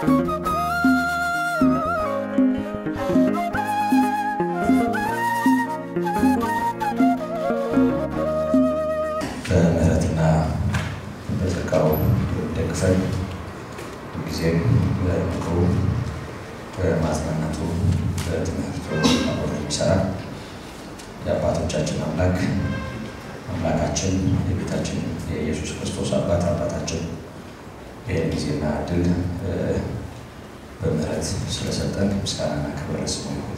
በምህረትና በጸጋው ደግፈን ጊዜም በምክሩ በማጽናናቱ በትምህርቱ አብሮ የሚሰራ የአባቶቻችን አምላክ አምላካችን የቤታችን የኢየሱስ ክርስቶስ አባት አባታችን ይህን ጊዜና እድል በምህረት ስለሰጠን ምስጋናና ክብር ስሙ ይሁን።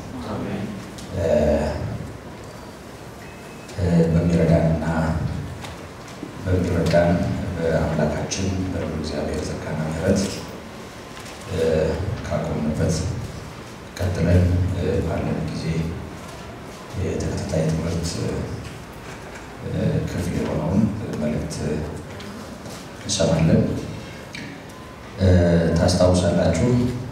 በሚረዳንና በሚረዳን በአምላካችን በልዑል እግዚአብሔር ጸጋና ምሕረት ካቆምንበት ቀጥለን ባለን ጊዜ የተከታታይ ትምህርት ክፍል የሆነውን መልእክት እንሰማለን። ታስታውሳላችሁ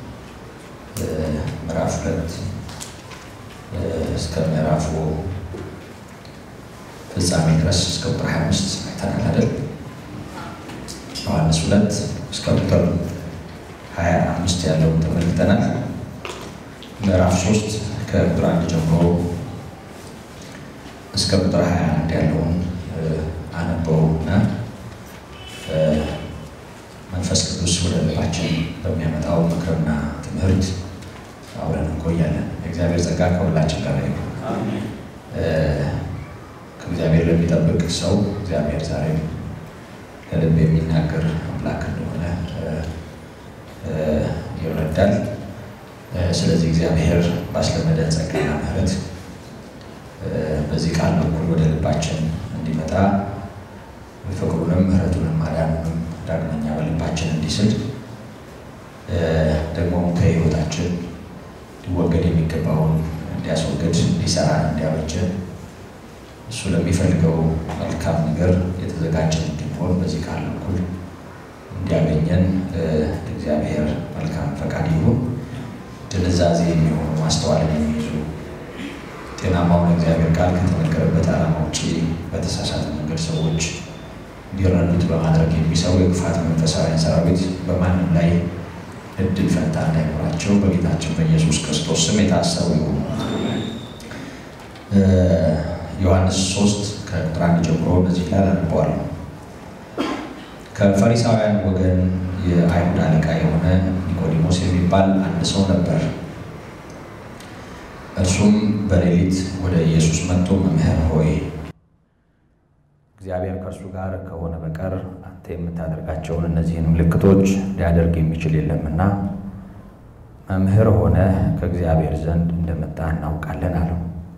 ምዕራፍ ሁለት እስከ ምዕራፉ ፍጻሜ ድረስ እስከ ቁጥር 25 አይተናል አይደል? ዮሐንስ ሁለት እስከ ቁጥር 25 ያለውን ተመልክተናል። ምዕራፍ ሶስት ከቁጥር አንድ ጀምሮ እስከ ቁጥር 21 ያለውን አነበው እና መንፈስ ቅዱስ ወደ ልባችን በሚያመጣው ምክርና ትምህርት አብረን እንቆያለን። የእግዚአብሔር ጸጋ ከሁላችን ጋር ይሁን። ከእግዚአብሔር ለሚጠብቅ ሰው እግዚአብሔር ዛሬም ለልብ የሚናገር አምላክ እንደሆነ ይረዳል። ስለዚህ እግዚአብሔር ባስለመደን ጸጋና ምሕረት በዚህ ቃል በኩል ወደ ልባችን እንዲመጣ ፍቅሩንም ምሕረቱንም ማዳኑንም ዳግመኛ በልባችን እንዲስል ደግሞም ከሕይወታችን ሊወገድ የሚገባውን እንዲያስወግድ እንዲሰራ እንዲያበጀን እሱ ለሚፈልገው መልካም ነገር የተዘጋጀን እንድንሆን በዚህ ቃል በኩል እንዲያገኘን እግዚአብሔር መልካም ፈቃድ ይሁን። ድንዛዜ የሚሆኑ ማስተዋልን የሚይዙ ጤናማውን እግዚአብሔር ቃል ከተነገረበት ዓላማ ውጭ በተሳሳተ መንገድ ሰዎች እንዲረዱት በማድረግ የሚሰሩ የክፋት መንፈሳውያን ሰራዊት በማንም ላይ እድል ፈንታ እንዳይኖራቸው በጌታችን በኢየሱስ ክርስቶስ ስም የታሰሩ ይሁኑ። ዮሐንስ 3 ከቁጥር አንድ ጀምሮ በዚህ ላይ አነበዋለሁ። ከፈሪሳውያን ወገን የአይሁድ አለቃ የሆነ ኒቆዲሞስ የሚባል አንድ ሰው ነበር። እርሱም በሌሊት ወደ ኢየሱስ መጥቶ መምህር ሆይ እግዚአብሔር ከእርሱ ጋር ከሆነ በቀር አንተ የምታደርጋቸውን እነዚህን ምልክቶች ሊያደርግ የሚችል የለምና መምህር ሆነ ከእግዚአብሔር ዘንድ እንደመጣ እናውቃለን አለው።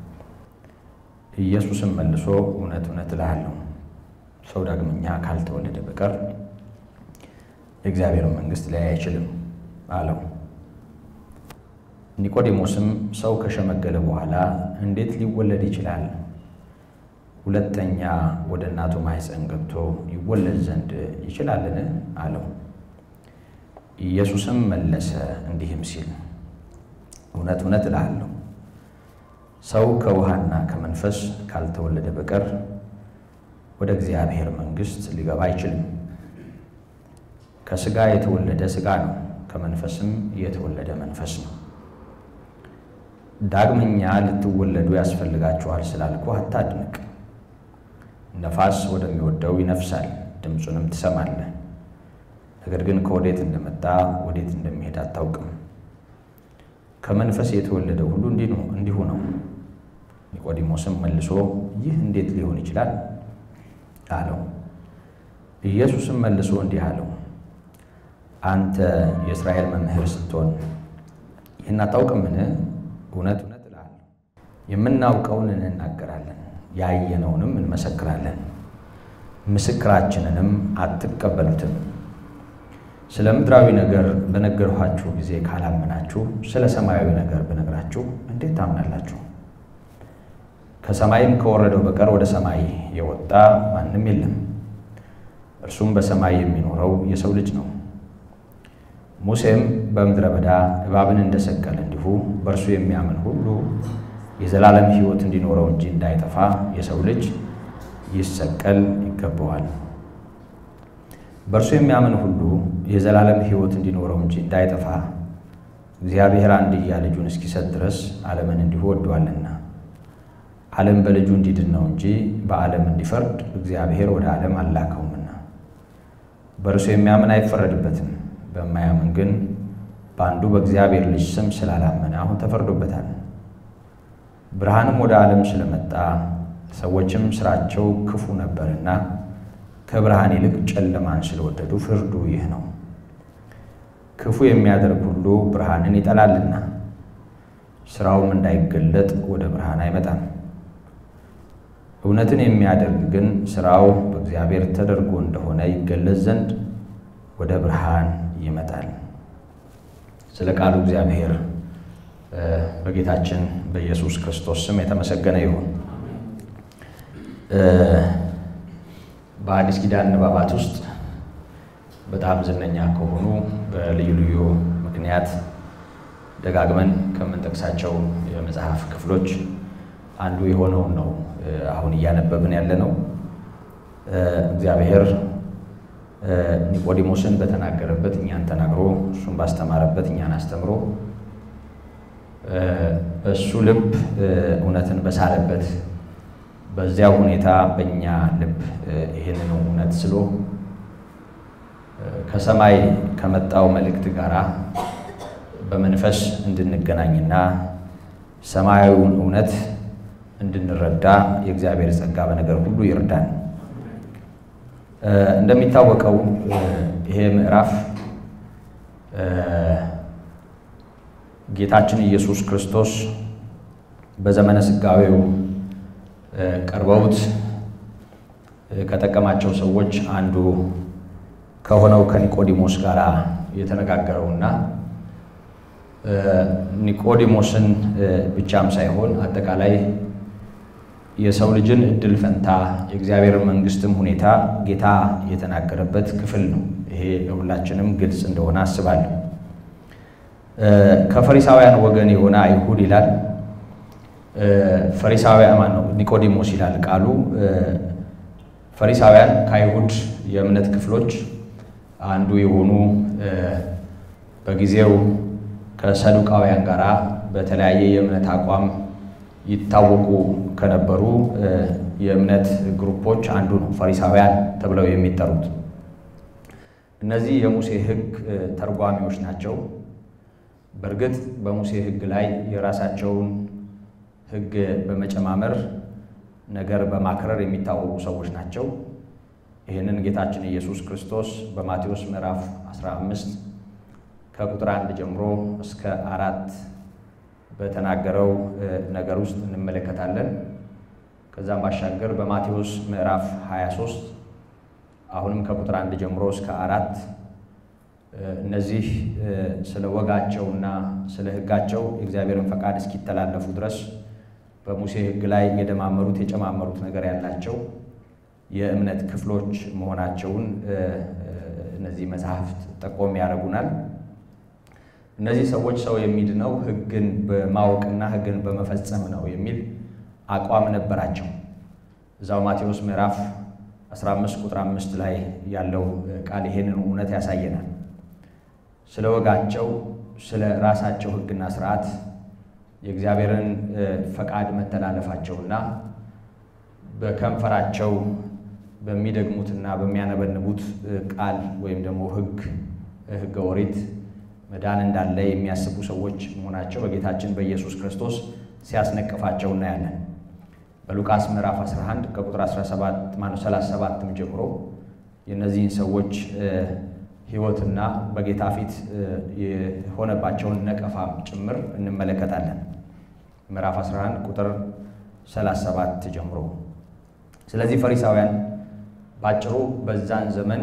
ኢየሱስም መልሶ እውነት እውነት እልሃለሁ ሰው ዳግመኛ ካልተወለደ በቀር የእግዚአብሔርን መንግሥት ሊያይ አይችልም አለው። ኒቆዲሞስም ሰው ከሸመገለ በኋላ እንዴት ሊወለድ ይችላል? ሁለተኛ ወደ እናቱ ማኅፀን ገብቶ ይወለድ ዘንድ ይችላልን? አለው። ኢየሱስም መለሰ እንዲህም ሲል እውነት እውነት እልሃለሁ ሰው ከውሃና ከመንፈስ ካልተወለደ በቀር ወደ እግዚአብሔር መንግሥት ሊገባ አይችልም። ከሥጋ የተወለደ ሥጋ ነው፣ ከመንፈስም የተወለደ መንፈስ ነው። ዳግመኛ ልትወለዱ ያስፈልጋችኋል ስላልኩ አታድንቅ። ነፋስ ወደሚወደው ይነፍሳል፣ ድምፁንም ትሰማለህ፣ ነገር ግን ከወዴት እንደመጣ ወዴት እንደሚሄድ አታውቅም። ከመንፈስ የተወለደ ሁሉ እንዲሁ ነው። ኒቆዲሞስም መልሶ ይህ እንዴት ሊሆን ይችላል አለው። ኢየሱስም መልሶ እንዲህ አለው፣ አንተ የእስራኤል መምህር ስትሆን ይህን አታውቅምን? እውነት እውነት እልሃለሁ የምናውቀውን እንናገራለን፣ ያየነውንም እንመሰክራለን፣ ምስክራችንንም አትቀበሉትም። ስለ ምድራዊ ነገር በነገርኋችሁ ጊዜ ካላመናችሁ ስለ ሰማያዊ ነገር ብነግራችሁ እንዴት ታምናላችሁ? ከሰማይም ከወረደው በቀር ወደ ሰማይ የወጣ ማንም የለም፣ እርሱም በሰማይ የሚኖረው የሰው ልጅ ነው። ሙሴም በምድረ በዳ እባብን እንደሰቀለ እንዲሁ በእርሱ የሚያምን ሁሉ የዘላለም ሕይወት እንዲኖረው እንጂ እንዳይጠፋ የሰው ልጅ ይሰቀል ይገባዋል። በእርሱ የሚያምን ሁሉ የዘላለም ሕይወት እንዲኖረው እንጂ እንዳይጠፋ እግዚአብሔር አንድያ ልጁን እስኪሰጥ ድረስ ዓለምን እንዲሁ ወዷልና። ዓለም በልጁ እንዲድን ነው እንጂ በዓለም እንዲፈርድ እግዚአብሔር ወደ ዓለም አላከውምና። በእርሱ የሚያምን አይፈረድበትም። በማያምን ግን በአንዱ በእግዚአብሔር ልጅ ስም ስላላመነ አሁን ተፈርዶበታል። ብርሃንም ወደ ዓለም ስለመጣ ሰዎችም ሥራቸው ክፉ ነበርና ከብርሃን ይልቅ ጨለማን ስለወደዱ ፍርዱ ይህ ነው። ክፉ የሚያደርግ ሁሉ ብርሃንን ይጠላልና ሥራውም እንዳይገለጥ ወደ ብርሃን አይመጣም። እውነትን የሚያደርግ ግን ሥራው በእግዚአብሔር ተደርጎ እንደሆነ ይገለጽ ዘንድ ወደ ብርሃን ይመጣል። ስለ ቃሉ እግዚአብሔር በጌታችን በኢየሱስ ክርስቶስ ስም የተመሰገነ ይሁን። በአዲስ ኪዳን ንባባት ውስጥ በጣም ዝነኛ ከሆኑ በልዩ ልዩ ምክንያት ደጋግመን ከምንጠቅሳቸው የመጽሐፍ ክፍሎች አንዱ የሆነውን ነው አሁን እያነበብን ያለ ነው። እግዚአብሔር ኒቆዲሞስን በተናገረበት እኛን ተናግሮ እሱን ባስተማረበት እኛን አስተምሮ እሱ ልብ እውነትን በሳለበት በዚያ ሁኔታ በእኛ ልብ ይህንን እውነት ስሎ ከሰማይ ከመጣው መልእክት ጋር በመንፈስ እንድንገናኝና ሰማያዊውን እውነት እንድንረዳ የእግዚአብሔር ጸጋ በነገር ሁሉ ይርዳን። እንደሚታወቀው ይሄ ምዕራፍ ጌታችን ኢየሱስ ክርስቶስ በዘመነ ሥጋዌው ቀርበውት ከጠቀማቸው ሰዎች አንዱ ከሆነው ከኒቆዲሞስ ጋር የተነጋገረውና ኒቆዲሞስን ብቻም ሳይሆን አጠቃላይ የሰው ልጅን እድል ፈንታ የእግዚአብሔር መንግስትም ሁኔታ ጌታ የተናገረበት ክፍል ነው። ይሄ ለሁላችንም ግልጽ እንደሆነ አስባለሁ። ከፈሪሳውያን ወገን የሆነ አይሁድ ይላል። ፈሪሳውያን ማን ነው? ኒቆዲሞስ ይላል ቃሉ። ፈሪሳውያን ከአይሁድ የእምነት ክፍሎች አንዱ የሆኑ በጊዜው ከሰዱቃውያን ጋር በተለያየ የእምነት አቋም ይታወቁ ከነበሩ የእምነት ግሩፖች አንዱ ነው ፈሪሳውያን ተብለው የሚጠሩት። እነዚህ የሙሴ ሕግ ተርጓሚዎች ናቸው። በእርግጥ በሙሴ ሕግ ላይ የራሳቸውን ሕግ በመጨማመር ነገር በማክረር የሚታወቁ ሰዎች ናቸው። ይህንን ጌታችን ኢየሱስ ክርስቶስ በማቴዎስ ምዕራፍ 15 ከቁጥር አንድ ጀምሮ እስከ አራት በተናገረው ነገር ውስጥ እንመለከታለን። ከዛም ባሻገር በማቴዎስ ምዕራፍ 23 አሁንም ከቁጥር አንድ ጀምሮ እስከ አራት እነዚህ ስለ ወጋቸውና ስለ ሕጋቸው የእግዚአብሔርን ፈቃድ እስኪተላለፉ ድረስ በሙሴ ሕግ ላይ የደማመሩት የጨማመሩት ነገር ያላቸው የእምነት ክፍሎች መሆናቸውን እነዚህ መጽሐፍት ጠቆም ያደርጉናል። እነዚህ ሰዎች ሰው የሚድነው ሕግን በማወቅና ሕግን በመፈጸም ነው የሚል አቋም ነበራቸው። እዛው ማቴዎስ ምዕራፍ 15 ቁጥር 5 ላይ ያለው ቃል ይሄንን እውነት ያሳየናል። ስለ ወጋቸው፣ ስለ ራሳቸው ሕግና ስርዓት የእግዚአብሔርን ፈቃድ መተላለፋቸውና በከንፈራቸው በሚደግሙትና በሚያነበንቡት ቃል ወይም ደግሞ ሕግ ሕገ ኦሪት መዳን እንዳለ የሚያስቡ ሰዎች መሆናቸው በጌታችን በኢየሱስ ክርስቶስ ሲያስነቅፋቸው እናያለን። በሉቃስ ምዕራፍ 11 ከቁጥር 17 ማነው 37ም ጀምሮ የእነዚህን ሰዎች ሕይወትና በጌታ ፊት የሆነባቸውን ነቀፋም ጭምር እንመለከታለን። ምዕራፍ 11 ቁጥር 37 ጀምሮ። ስለዚህ ፈሪሳውያን ባጭሩ በዛን ዘመን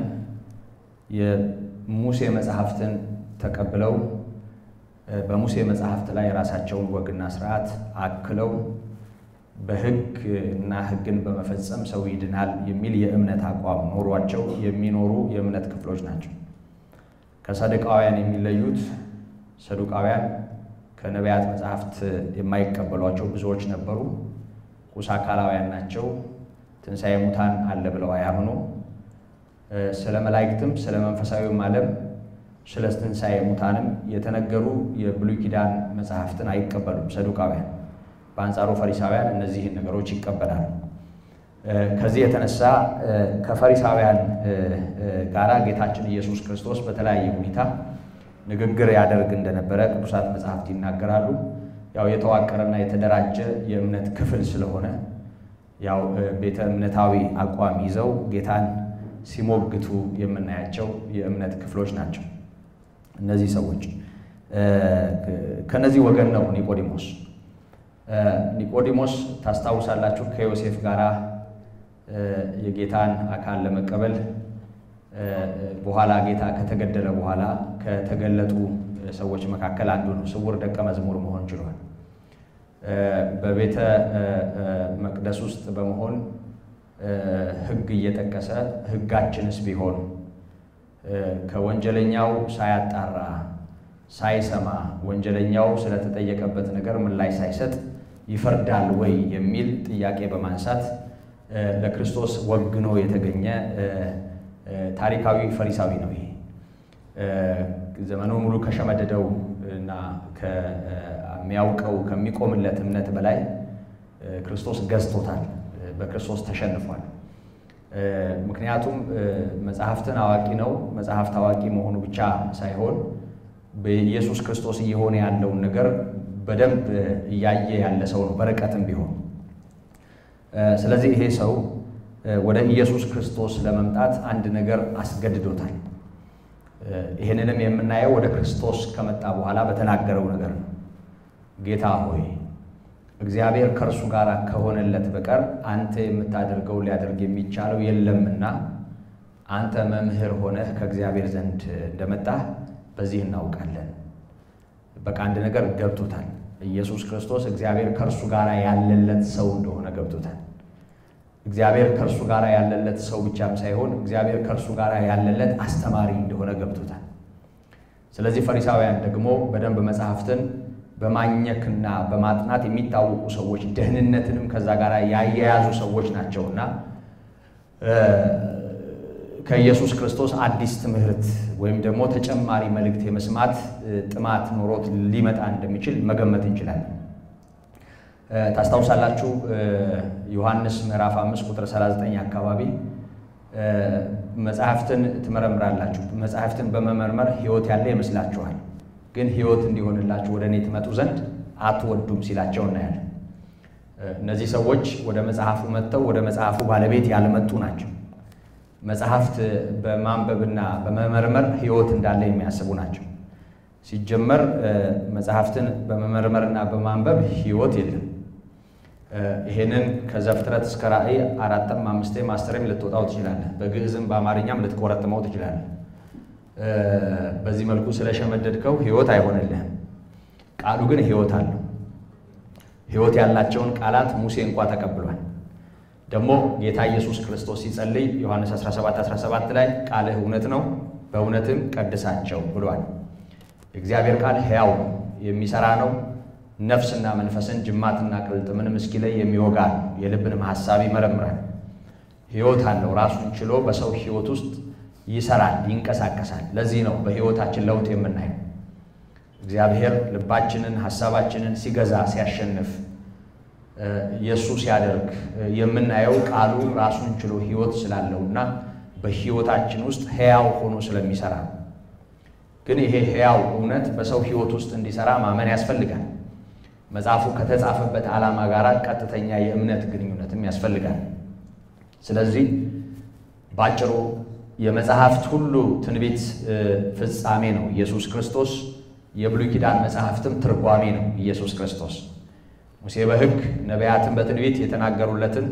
የሙሴ መጽሐፍትን ተቀብለው በሙሴ መጽሐፍት ላይ የራሳቸውን ወግና ስርዓት አክለው በሕግ እና ሕግን በመፈጸም ሰው ይድናል የሚል የእምነት አቋም ኖሯቸው የሚኖሩ የእምነት ክፍሎች ናቸው። ከሰዱቃውያን የሚለዩት ሰዱቃውያን ከነቢያት መጽሐፍት የማይቀበሏቸው ብዙዎች ነበሩ። ቁስ አካላውያን ናቸው። ትንሣኤ ሙታን አለ ብለው አያምኑ። ስለ መላእክትም ስለ መንፈሳዊም ዓለም ስለ ትንሣኤ ሙታንም የተነገሩ የብሉይ ኪዳን መጽሐፍትን አይቀበሉም ሰዱቃውያን። በአንጻሩ ፈሪሳውያን እነዚህን ነገሮች ይቀበላሉ። ከዚህ የተነሳ ከፈሪሳውያን ጋራ ጌታችን ኢየሱስ ክርስቶስ በተለያየ ሁኔታ ንግግር ያደርግ እንደነበረ ቅዱሳት መጽሐፍት ይናገራሉ። ያው የተዋቀረና የተደራጀ የእምነት ክፍል ስለሆነ ያው ቤተ እምነታዊ አቋም ይዘው ጌታን ሲሞግቱ የምናያቸው የእምነት ክፍሎች ናቸው። እነዚህ ሰዎች ከነዚህ ወገን ነው ኒቆዲሞስ። ኒቆዲሞስ ታስታውሳላችሁ ከዮሴፍ ጋር የጌታን አካል ለመቀበል በኋላ ጌታ ከተገደለ በኋላ ከተገለጡ ሰዎች መካከል አንዱ ነው። ስውር ደቀ መዝሙር መሆን ችሏል። በቤተ መቅደስ ውስጥ በመሆን ሕግ እየጠቀሰ ሕጋችንስ ቢሆን ከወንጀለኛው ሳያጣራ ሳይሰማ ወንጀለኛው ስለተጠየቀበት ነገር ምላሽ ሳይሰጥ ይፈርዳል ወይ የሚል ጥያቄ በማንሳት ለክርስቶስ ወግኖ የተገኘ ታሪካዊ ፈሪሳዊ ነው። ይሄ ዘመኑ ሙሉ ከሸመደደው እና ከሚያውቀው ከሚቆምለት እምነት በላይ ክርስቶስ ገዝቶታል። በክርስቶስ ተሸንፏል። ምክንያቱም መጽሐፍትን አዋቂ ነው። መጽሐፍት አዋቂ መሆኑ ብቻ ሳይሆን በኢየሱስ ክርስቶስ እየሆነ ያለውን ነገር በደንብ እያየ ያለ ሰው ነው፣ በርቀትም ቢሆን። ስለዚህ ይሄ ሰው ወደ ኢየሱስ ክርስቶስ ለመምጣት አንድ ነገር አስገድዶታል። ይህንንም የምናየው ወደ ክርስቶስ ከመጣ በኋላ በተናገረው ነገር ነው። ጌታ ሆይ እግዚአብሔር ከእርሱ ጋር ከሆነለት በቀር አንተ የምታደርገው ሊያደርግ የሚቻለው የለምና አንተ መምህር ሆነህ ከእግዚአብሔር ዘንድ እንደመጣህ በዚህ እናውቃለን። በቃ አንድ ነገር ገብቶታል። ኢየሱስ ክርስቶስ እግዚአብሔር ከእርሱ ጋር ያለለት ሰው እንደሆነ ገብቶታል። እግዚአብሔር ከእርሱ ጋር ያለለት ሰው ብቻም ሳይሆን እግዚአብሔር ከእርሱ ጋር ያለለት አስተማሪ እንደሆነ ገብቶታል። ስለዚህ ፈሪሳውያን ደግሞ በደንብ መጽሐፍትን በማኘክና በማጥናት የሚታወቁ ሰዎች ደህንነትንም ከዛ ጋር ያያያዙ ሰዎች ናቸውና ከኢየሱስ ክርስቶስ አዲስ ትምህርት ወይም ደግሞ ተጨማሪ መልእክት የመስማት ጥማት ኖሮት ሊመጣ እንደሚችል መገመት እንችላለን። ታስታውሳላችሁ ዮሐንስ ምዕራፍ 5 ቁጥር 39 አካባቢ መጽሐፍትን ትመረምራላችሁ፣ መጽሐፍትን በመመርመር ሕይወት ያለ ይመስላችኋል፣ ግን ሕይወት እንዲሆንላችሁ ወደ እኔ ትመጡ ዘንድ አትወዱም ሲላቸው እናያለን። እነዚህ ሰዎች ወደ መጽሐፉ መጥተው ወደ መጽሐፉ ባለቤት ያልመጡ ናቸው። መጽሐፍት በማንበብና በመመርመር ሕይወት እንዳለ የሚያስቡ ናቸው። ሲጀመር መጽሐፍትን በመመርመርና በማንበብ ሕይወት የለም። ይሄንን ከዘፍጥረት እስከ ራእይ አራትም አምስቴም አስርም ልትወጣው ትችላለህ። በግዕዝም በአማርኛም ልትቆረጥመው ትችላለህ። በዚህ መልኩ ስለሸመደድከው ሕይወት አይሆንልህም። ቃሉ ግን ሕይወት አለው። ሕይወት ያላቸውን ቃላት ሙሴ እንኳ ተቀብሏል። ደግሞ ጌታ ኢየሱስ ክርስቶስ ሲጸልይ ዮሐንስ 17 17 ላይ ቃልህ እውነት ነው፣ በእውነትም ቀድሳቸው ብሏል። የእግዚአብሔር ቃል ሕያው ነው፣ የሚሰራ ነው፣ ነፍስና መንፈስን ጅማትና ቅልጥምንም እስኪለይ የሚወጋ ነው፣ የልብንም ሐሳብ ይመረምራል። ሕይወት አለው። ራሱን ችሎ በሰው ሕይወት ውስጥ ይሰራል፣ ይንቀሳቀሳል። ለዚህ ነው በሕይወታችን ለውጥ የምናየው። እግዚአብሔር ልባችንን ሐሳባችንን ሲገዛ ሲያሸንፍ የእሱ ሲያደርግ የምናየው ቃሉ ራሱን ችሎ ሕይወት ስላለውና በሕይወታችን ውስጥ ሕያው ሆኖ ስለሚሰራ ነው። ግን ይሄ ሕያው እውነት በሰው ሕይወት ውስጥ እንዲሰራ ማመን ያስፈልጋል። መጽሐፉ ከተጻፈበት ዓላማ ጋር ቀጥተኛ የእምነት ግንኙነትም ያስፈልጋል። ስለዚህ ባጭሩ የመጽሐፍት ሁሉ ትንቢት ፍጻሜ ነው ኢየሱስ ክርስቶስ። የብሉይ ኪዳን መጽሐፍትም ትርጓሜ ነው ኢየሱስ ክርስቶስ። ሙሴ በሕግ ነቢያትን በትንቢት የተናገሩለትን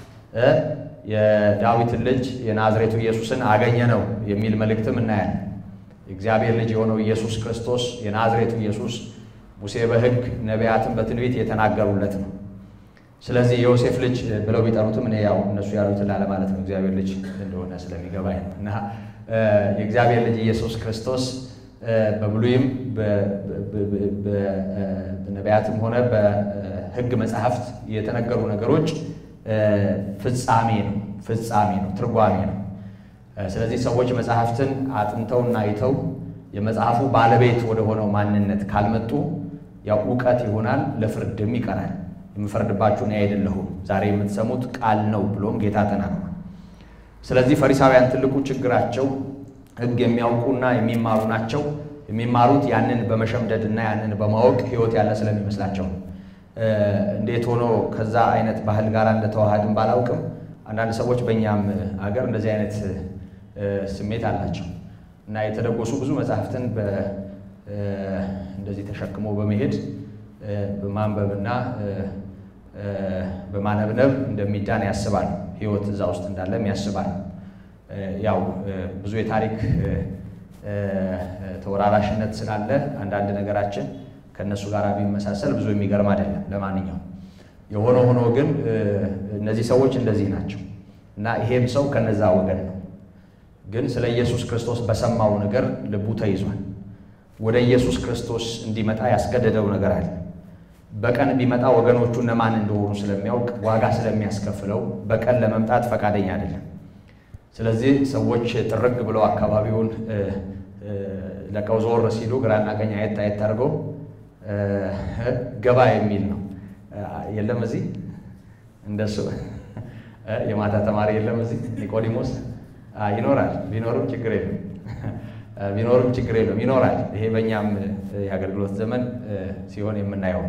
የዳዊትን ልጅ የናዝሬቱ ኢየሱስን አገኘ ነው የሚል መልእክትም እናያለን። የእግዚአብሔር ልጅ የሆነው ኢየሱስ ክርስቶስ የናዝሬቱ ኢየሱስ ሙሴ በሕግ ነቢያትን በትንቢት የተናገሩለት ነው። ስለዚህ የዮሴፍ ልጅ ብለው ቢጠሩትም እኔ ያው እነሱ ያሉትን ላለማለት ነው እግዚአብሔር ልጅ እንደሆነ ስለሚገባኝ ነው እና የእግዚአብሔር ልጅ ኢየሱስ ክርስቶስ በብሉይም በነቢያትም ሆነ በሕግ መጽሐፍት የተነገሩ ነገሮች ፍጻሜ ነው፣ ፍጻሜ ነው፣ ትርጓሜ ነው። ስለዚህ ሰዎች መጽሐፍትን አጥንተውና አይተው የመጽሐፉ ባለቤት ወደ ሆነው ማንነት ካልመጡ ያው እውቀት ይሆናል፣ ለፍርድም ይቀራል። የምፈርድባችሁ እኔ አይደለሁም ዛሬ የምትሰሙት ቃል ነው ብሎም ጌታ ተናግሯል። ስለዚህ ፈሪሳውያን ትልቁ ችግራቸው ሕግ የሚያውቁና የሚማሩ ናቸው። የሚማሩት ያንን በመሸምደድ እና ያንን በማወቅ ሕይወት ያለ ስለሚመስላቸው እንዴት ሆኖ ከዛ አይነት ባህል ጋር እንደተዋሃድን ባላውቅም አንዳንድ ሰዎች በእኛም አገር እንደዚህ አይነት ስሜት አላቸው እና የተደጎሱ ብዙ መጽሐፍትን እንደዚህ ተሸክሞ በመሄድ በማንበብና በማነብነብ እንደሚዳን ያስባል። ሕይወት እዛ ውስጥ እንዳለም ያስባል። ያው ብዙ የታሪክ ተወራራሽነት ስላለ አንዳንድ ነገራችን ከእነሱ ጋር ቢመሳሰል ብዙ የሚገርም አይደለም። ለማንኛውም የሆነ ሆኖ ግን እነዚህ ሰዎች እንደዚህ ናቸው እና ይሄም ሰው ከነዛ ወገን ነው። ግን ስለ ኢየሱስ ክርስቶስ በሰማው ነገር ልቡ ተይዟል። ወደ ኢየሱስ ክርስቶስ እንዲመጣ ያስገደደው ነገር አለ። በቀን ቢመጣ ወገኖቹ እነማን እንደሆኑ ስለሚያውቅ ዋጋ ስለሚያስከፍለው በቀን ለመምጣት ፈቃደኛ አይደለም። ስለዚህ ሰዎች ጥርግ ብለው አካባቢውን ለቀው ዞር ሲሉ ግራና ቀኝ አየት አየት አድርገው ገባ የሚል ነው። የለም እዚህ እንደሱ የማታ ተማሪ የለም እዚህ ኒቆዲሞስ ይኖራል። ቢኖርም ችግር የለም ቢኖርም ችግር የለም ይኖራል። ይሄ በእኛም የአገልግሎት ዘመን ሲሆን የምናየው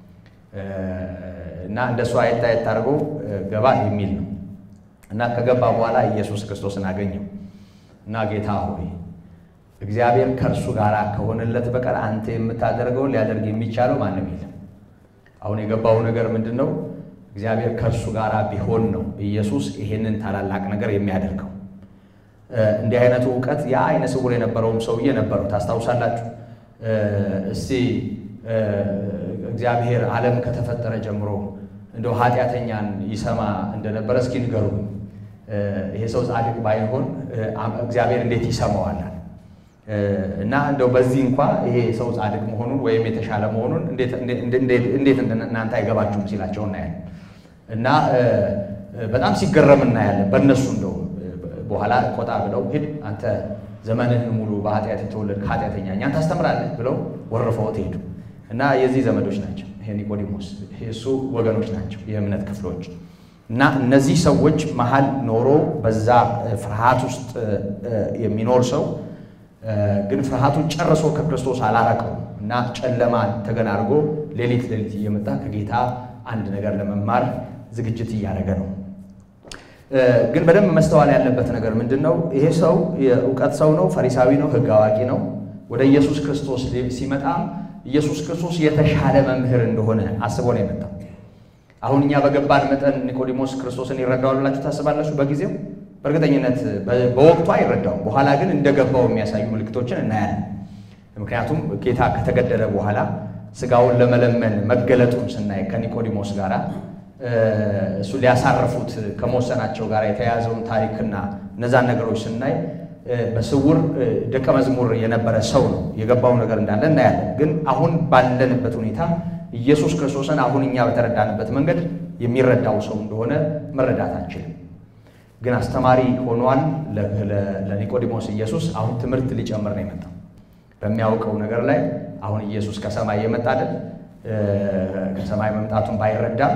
እና እንደሱ አየት አየት አድርጎ ገባ የሚል ነው እና ከገባ በኋላ ኢየሱስ ክርስቶስን አገኘው እና ጌታ ሆይ እግዚአብሔር ከእርሱ ጋር ከሆነለት በቀር አንተ የምታደርገውን ሊያደርግ የሚቻለው ማንም የለም። አሁን የገባው ነገር ምንድን ነው? እግዚአብሔር ከእርሱ ጋር ቢሆን ነው ኢየሱስ ይሄንን ታላላቅ ነገር የሚያደርገው። እንዲህ አይነቱ እውቀት ያ አይነ ስውር የነበረውም ሰውዬ ነበረው። ታስታውሳላችሁ? እስቲ እግዚአብሔር ዓለም ከተፈጠረ ጀምሮ እንደው ኃጢአተኛን ይሰማ እንደነበረ እስኪ ንገሩ። ይሄ ሰው ጻድቅ ባይሆን እግዚአብሔር እንዴት ይሰማዋል? እና እንደው በዚህ እንኳ ይሄ ሰው ጻድቅ መሆኑን ወይም የተሻለ መሆኑን እንዴት እናንተ አይገባችሁም ሲላቸው እናያለን። እና በጣም ሲገረም እናያለን። በእነሱ እንደው በኋላ ቆጣ ብለው ሂድ አንተ ዘመንህን ሙሉ በኃጢአት የተወለድክ ኃጢአተኛ እኛን ታስተምራለህ ብለው ወርፈውት ሄዱ። እና የዚህ ዘመዶች ናቸው ይሄ ኒቆዲሞስ እሱ ወገኖች ናቸው የእምነት ክፍሎች እና እነዚህ ሰዎች መሀል ኖሮ በዛ ፍርሃት ውስጥ የሚኖር ሰው ግን ፍርሃቱን ጨርሶ ከክርስቶስ አላረቀውም እና ጨለማን ተገን አድርጎ ሌሊት ሌሊት እየመጣ ከጌታ አንድ ነገር ለመማር ዝግጅት እያደረገ ነው። ግን በደንብ መስተዋል ያለበት ነገር ምንድን ነው? ይሄ ሰው የእውቀት ሰው ነው፣ ፈሪሳዊ ነው፣ ሕግ አዋቂ ነው። ወደ ኢየሱስ ክርስቶስ ሲመጣም ኢየሱስ ክርስቶስ የተሻለ መምህር እንደሆነ አስቦ ነው የመጣው። አሁን እኛ በገባን መጠን ኒቆዲሞስ ክርስቶስን ይረዳዋል ብላችሁ ታስባላችሁ? በጊዜው በእርግጠኝነት በወቅቱ አይረዳውም። በኋላ ግን እንደገባው የሚያሳዩ ምልክቶችን እናያለን። ምክንያቱም ጌታ ከተገደለ በኋላ ስጋውን ለመለመን መገለጡን ስናይ ከኒቆዲሞስ ጋር እሱ ሊያሳርፉት ከመወሰናቸው ጋር የተያያዘውን ታሪክና እነዛን ነገሮች ስናይ በስውር ደቀ መዝሙር የነበረ ሰው ነው። የገባው ነገር እንዳለ እናያለን። ግን አሁን ባለንበት ሁኔታ ኢየሱስ ክርስቶስን አሁን እኛ በተረዳንበት መንገድ የሚረዳው ሰው እንደሆነ መረዳት አንችልም። ግን አስተማሪ ሆኗል ለኒቆዲሞስ ኢየሱስ። አሁን ትምህርት ሊጨምር ነው የመጣው በሚያውቀው ነገር ላይ። አሁን ኢየሱስ ከሰማይ የመጣ አይደል? ከሰማይ መምጣቱን ባይረዳም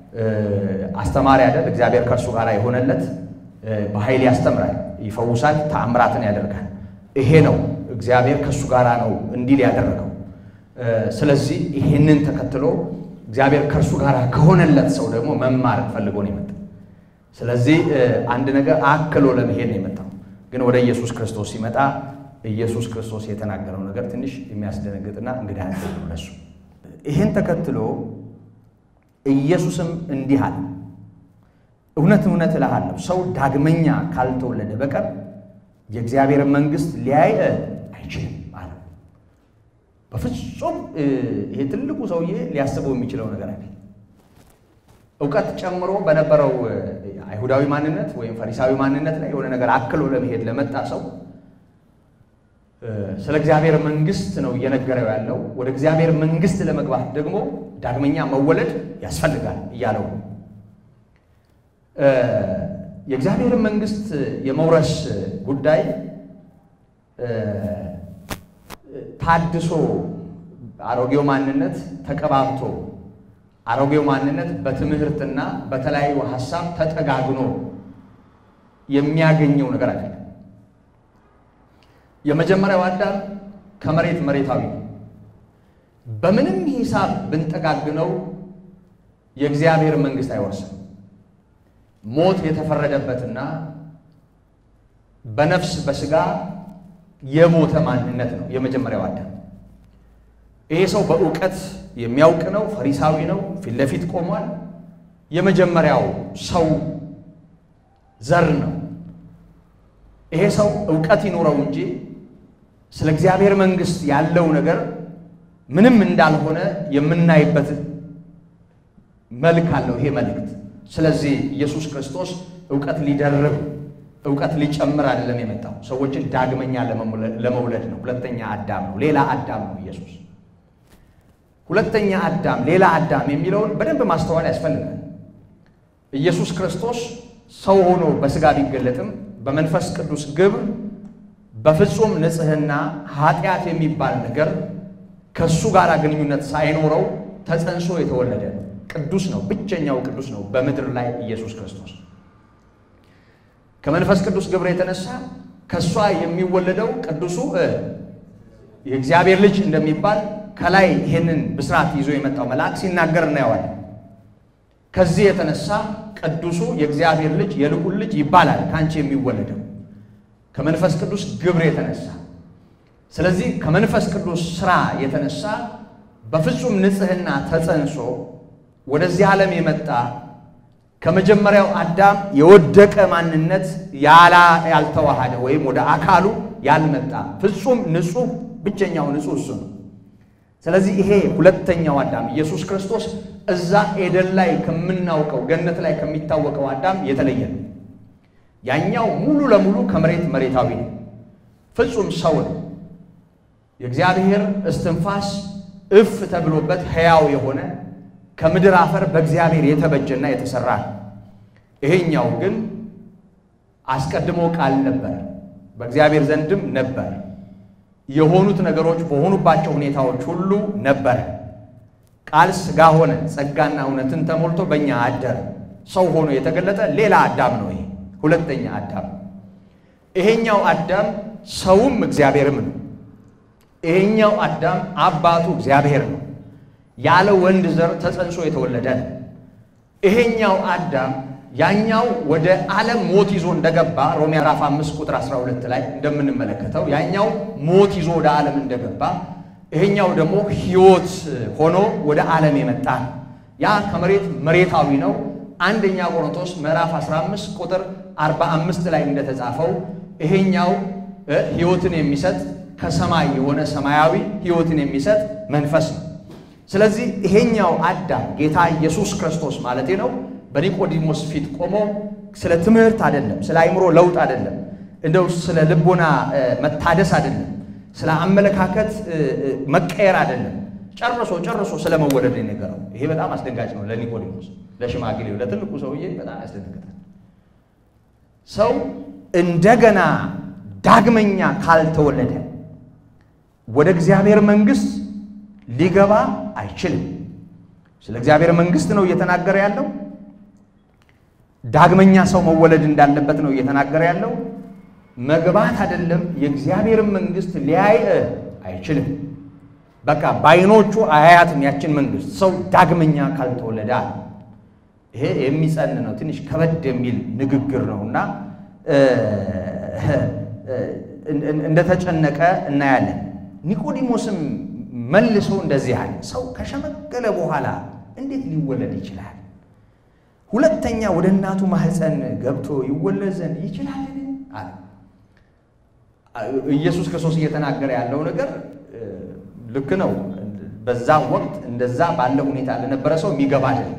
አስተማሪ አይደል? እግዚአብሔር ከእርሱ ጋር የሆነለት በኃይል ያስተምራል፣ ይፈውሳል፣ ተአምራትን ያደርጋል። ይሄ ነው እግዚአብሔር ከእሱ ጋር ነው እንዲል ያደረገው። ስለዚህ ይሄንን ተከትሎ እግዚአብሔር ከእርሱ ጋር ከሆነለት ሰው ደግሞ መማር ፈልጎ ነው የመጣው። ስለዚህ አንድ ነገር አክሎ ለመሄድ ነው የመጣው። ግን ወደ ኢየሱስ ክርስቶስ ሲመጣ ኢየሱስ ክርስቶስ የተናገረው ነገር ትንሽ የሚያስደነግጥና እንግዳ ነው ለሱ። ይህን ተከትሎ ኢየሱስም እንዲህ አለ፣ እውነት እውነት እልሃለሁ ሰው ዳግመኛ ካልተወለደ በቀር የእግዚአብሔር መንግሥት ሊያይ አይችልም አለ። በፍጹም ይሄ ትልቁ ሰውዬ ሊያስበው የሚችለው ነገር አለ። እውቀት ጨምሮ በነበረው አይሁዳዊ ማንነት ወይም ፈሪሳዊ ማንነት ላይ የሆነ ነገር አክሎ ለመሄድ ለመጣ ሰው ስለ እግዚአብሔር መንግሥት ነው እየነገረው ያለው። ወደ እግዚአብሔር መንግሥት ለመግባት ደግሞ ዳግመኛ መወለድ ያስፈልጋል እያለው የእግዚአብሔርን መንግሥት የመውረስ ጉዳይ ታድሶ አሮጌው ማንነት ተቀባብቶ አሮጌው ማንነት በትምህርትና በተለያዩ ሀሳብ ተጠጋግኖ የሚያገኘው ነገር አይደለም። የመጀመሪያው አዳም ከመሬት መሬታዊ ነው። በምንም ሂሳብ ብንጠጋግነው የእግዚአብሔር መንግሥት አይወርስም። ሞት የተፈረደበትና በነፍስ በሥጋ የሞተ ማንነት ነው የመጀመሪያው አዳም። ይሄ ሰው በእውቀት የሚያውቅ ነው፣ ፈሪሳዊ ነው፣ ፊት ለፊት ቆሟል። የመጀመሪያው ሰው ዘር ነው። ይሄ ሰው እውቀት ይኖረው እንጂ ስለ እግዚአብሔር መንግሥት ያለው ነገር ምንም እንዳልሆነ የምናይበት መልክ አለው ይሄ መልእክት። ስለዚህ ኢየሱስ ክርስቶስ እውቀት ሊደርብ እውቀት ሊጨምር አይደለም የመጣው፣ ሰዎችን ዳግመኛ ለመውለድ ነው። ሁለተኛ አዳም ነው፣ ሌላ አዳም ነው ኢየሱስ። ሁለተኛ አዳም፣ ሌላ አዳም የሚለውን በደንብ ማስተዋል ያስፈልጋል። ኢየሱስ ክርስቶስ ሰው ሆኖ በሥጋ ቢገለጥም በመንፈስ ቅዱስ ግብር በፍጹም ንጽሕና ኃጢአት የሚባል ነገር ከእሱ ጋር ግንኙነት ሳይኖረው ተጸንሶ የተወለደ ነው። ቅዱስ ነው፣ ብቸኛው ቅዱስ ነው በምድር ላይ ኢየሱስ ክርስቶስ። ከመንፈስ ቅዱስ ግብር የተነሳ ከእሷ የሚወለደው ቅዱሱ የእግዚአብሔር ልጅ እንደሚባል ከላይ ይህንን ብስራት ይዞ የመጣው መልአክ ሲናገር እናየዋለን። ከዚህ የተነሳ ቅዱሱ የእግዚአብሔር ልጅ የልዑል ልጅ ይባላል ከአንቺ የሚወለደው ከመንፈስ ቅዱስ ግብር የተነሳ ስለዚህ ከመንፈስ ቅዱስ ስራ የተነሳ በፍጹም ንጽሕና ተጸንሶ ወደዚህ ዓለም የመጣ ከመጀመሪያው አዳም የወደቀ ማንነት ያላ ያልተዋሃደ ወይም ወደ አካሉ ያልመጣ ፍጹም ንጹሕ ብቸኛው ንጹሕ እሱ ነው። ስለዚህ ይሄ ሁለተኛው አዳም ኢየሱስ ክርስቶስ እዛ ኤደን ላይ ከምናውቀው ገነት ላይ ከሚታወቀው አዳም የተለየ ነው። ያኛው ሙሉ ለሙሉ ከመሬት መሬታዊ ነው፣ ፍጹም ሰው ነው። የእግዚአብሔር እስትንፋስ እፍ ተብሎበት ሕያው የሆነ ከምድር አፈር በእግዚአብሔር የተበጀና የተሰራ ነው። ይሄኛው ግን አስቀድሞ ቃል ነበር፣ በእግዚአብሔር ዘንድም ነበር፣ የሆኑት ነገሮች በሆኑባቸው ሁኔታዎች ሁሉ ነበረ። ቃል ሥጋ ሆነ፣ ጸጋና እውነትን ተሞልቶ በእኛ አደረ። ሰው ሆኖ የተገለጠ ሌላ አዳም ነው። ይሄ ሁለተኛ አዳም። ይሄኛው አዳም ሰውም እግዚአብሔርም ነው። ይሄኛው አዳም አባቱ እግዚአብሔር ነው። ያለ ወንድ ዘር ተጸንሶ የተወለደ ነው። ይሄኛው አዳም ያኛው ወደ ዓለም ሞት ይዞ እንደገባ ሮሜ ምዕራፍ 5 ቁጥር 12 ላይ እንደምንመለከተው ያኛው ሞት ይዞ ወደ ዓለም እንደገባ ይሄኛው ደግሞ ሕይወት ሆኖ ወደ ዓለም የመጣ ነው። ያ ከመሬት መሬታዊ ነው። አንደኛ ቆሮንቶስ ምዕራፍ 15 ቁጥር 45 ላይ እንደተጻፈው ይሄኛው ሕይወትን የሚሰጥ ከሰማይ የሆነ ሰማያዊ ሕይወትን የሚሰጥ መንፈስ ነው። ስለዚህ ይሄኛው አዳም ጌታ ኢየሱስ ክርስቶስ ማለቴ ነው በኒቆዲሞስ ፊት ቆሞ ስለ ትምህርት አይደለም፣ ስለ አእምሮ ለውጥ አይደለም፣ እንደው ስለ ልቦና መታደስ አይደለም፣ ስለ አመለካከት መቀየር አይደለም። ጨርሶ ጨርሶ ስለ መወለድ የነገረው ይሄ በጣም አስደንጋጭ ነው ለኒቆዲሞስ፣ ለሽማግሌው፣ ለትልቁ ሰውዬ በጣም ያስደነግጣል። ሰው እንደገና ዳግመኛ ካልተወለደ ወደ እግዚአብሔር መንግሥት ሊገባ አይችልም። ስለ እግዚአብሔር መንግሥት ነው እየተናገረ ያለው። ዳግመኛ ሰው መወለድ እንዳለበት ነው እየተናገረ ያለው። መግባት አይደለም የእግዚአብሔርን መንግሥት ሊያይ አይችልም። በቃ በዓይኖቹ አያያትም ያችን መንግሥት ሰው ዳግመኛ ካልተወለደ አለ። ይሄ የሚጸን ነው፣ ትንሽ ከበድ የሚል ንግግር ነው እና እንደተጨነቀ እናያለን። ኒቆዲሞስም መልሶ እንደዚህ አለ፣ ሰው ከሸመገለ በኋላ እንዴት ሊወለድ ይችላል? ሁለተኛ ወደ እናቱ ማህፀን ገብቶ ይወለድ ዘንድ ይችላልን? አለ። ኢየሱስ ክርስቶስ እየተናገረ ያለው ነገር ልክ ነው። በዛ ወቅት እንደዛ ባለ ሁኔታ ለነበረ ሰው የሚገባ አይደለም።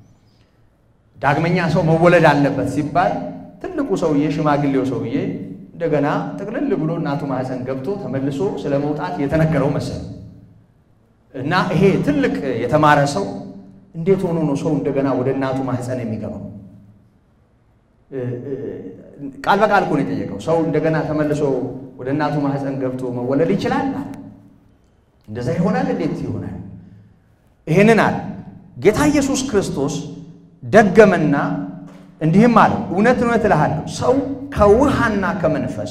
ዳግመኛ ሰው መወለድ አለበት ሲባል ትልቁ ሰውዬ ሽማግሌው ሰውዬ እንደገና ጥቅልል ብሎ እናቱ ማህፀን ገብቶ ተመልሶ ስለ መውጣት የተነገረው መሰለ እና ይሄ ትልቅ የተማረ ሰው እንዴት ሆኖ ነው ሰው እንደገና ወደ እናቱ ማህፀን የሚገባው? ቃል በቃል እኮ ነው የጠየቀው። ሰው እንደገና ተመልሶ ወደ እናቱ ማህፀን ገብቶ መወለድ ይችላል? እንደዛ ይሆናል? እንዴት ይሆናል? ይህንን አለ ጌታ ኢየሱስ ክርስቶስ ደገመና እንዲህም አለ፣ እውነት እውነት እልሃለሁ ሰው ከውሃና ከመንፈስ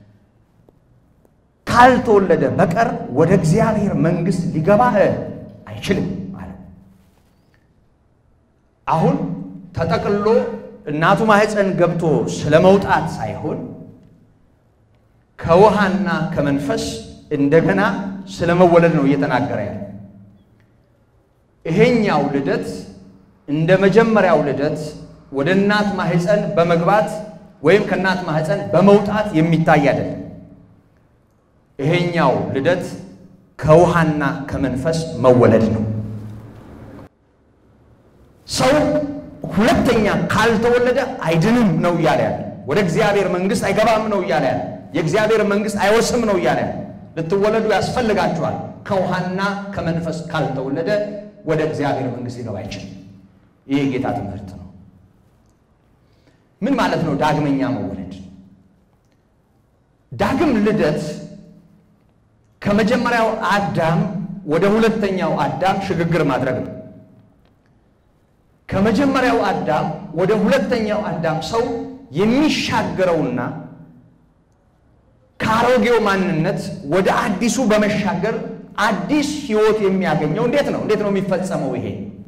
ካልተወለደ በቀር ወደ እግዚአብሔር መንግሥት ሊገባ አይችልም አለ። አሁን ተጠቅልሎ እናቱ ማህፀን ገብቶ ስለ መውጣት ሳይሆን ከውሃና ከመንፈስ እንደገና ስለ መወለድ ነው እየተናገረ ያለ። ይሄኛው ልደት እንደ መጀመሪያው ልደት ወደ እናት ማህፀን በመግባት ወይም ከእናት ማህፀን በመውጣት የሚታይ አይደለም። ይሄኛው ልደት ከውሃና ከመንፈስ መወለድ ነው። ሰው ሁለተኛ ካልተወለደ አይድንም ነው እያለ ያለ። ወደ እግዚአብሔር መንግሥት አይገባም ነው እያለ ያለ። የእግዚአብሔር መንግሥት አይወርስም ነው እያለ ያለ። ልትወለዱ ያስፈልጋችኋል። ከውሃና ከመንፈስ ካልተወለደ ወደ እግዚአብሔር መንግሥት ሊገባ አይችልም። ይህ የጌታ ትምህርት ነው። ምን ማለት ነው ዳግመኛ መወለድ? ዳግም ልደት ከመጀመሪያው አዳም ወደ ሁለተኛው አዳም ሽግግር ማድረግ ነው። ከመጀመሪያው አዳም ወደ ሁለተኛው አዳም ሰው የሚሻገረውና ከአሮጌው ማንነት ወደ አዲሱ በመሻገር አዲስ ሕይወት የሚያገኘው እንዴት ነው? እንዴት ነው የሚፈጸመው? ይሄ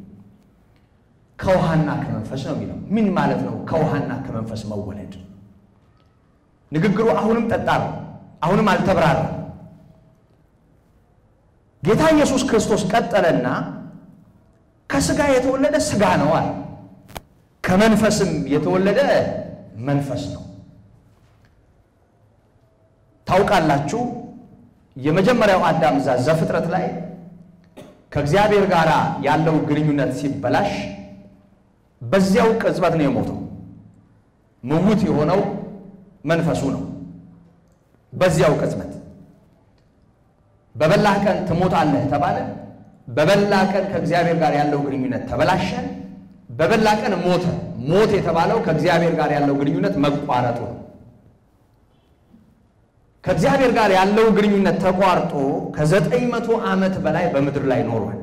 ከውሃና ከመንፈስ ነው የሚለው። ምን ማለት ነው ከውሃና ከመንፈስ መወለድ? ንግግሩ አሁንም ጠጣር ነው። አሁንም አልተብራራም። ጌታ ኢየሱስ ክርስቶስ ቀጠለና ከስጋ የተወለደ ስጋ ነው አለ። ከመንፈስም የተወለደ መንፈስ ነው። ታውቃላችሁ የመጀመሪያው አዳም እዛ ዘፍጥረት ላይ ከእግዚአብሔር ጋር ያለው ግንኙነት ሲበላሽ በዚያው ቅጽበት ነው የሞተው። ምውት የሆነው መንፈሱ ነው። በዚያው ቅጽበት በበላህ ቀን ትሞታለህ ተባለ። በበላ ቀን ከእግዚአብሔር ጋር ያለው ግንኙነት ተበላሸ። በበላ ቀን ሞተ። ሞት የተባለው ከእግዚአብሔር ጋር ያለው ግንኙነት መቋረጡ ነው። ከእግዚአብሔር ጋር ያለው ግንኙነት ተቋርጦ ከዘጠኝ መቶ ዓመት በላይ በምድር ላይ ኖሯል፣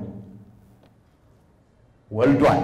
ወልዷል።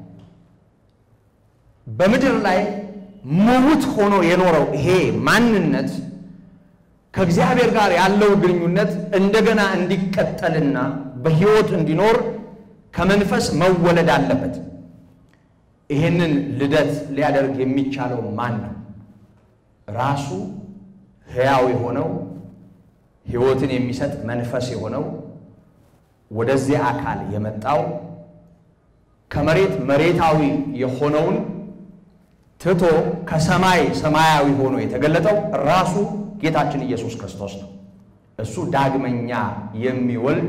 በምድር ላይ ምውት ሆኖ የኖረው ይሄ ማንነት ከእግዚአብሔር ጋር ያለው ግንኙነት እንደገና እንዲቀጠልና በሕይወት እንዲኖር ከመንፈስ መወለድ አለበት። ይህንን ልደት ሊያደርግ የሚቻለው ማን ነው? ራሱ ሕያው የሆነው ሕይወትን የሚሰጥ መንፈስ የሆነው ወደዚህ አካል የመጣው ከመሬት መሬታዊ የሆነውን ትቶ ከሰማይ ሰማያዊ ሆኖ የተገለጠው ራሱ ጌታችን ኢየሱስ ክርስቶስ ነው። እሱ ዳግመኛ የሚወልድ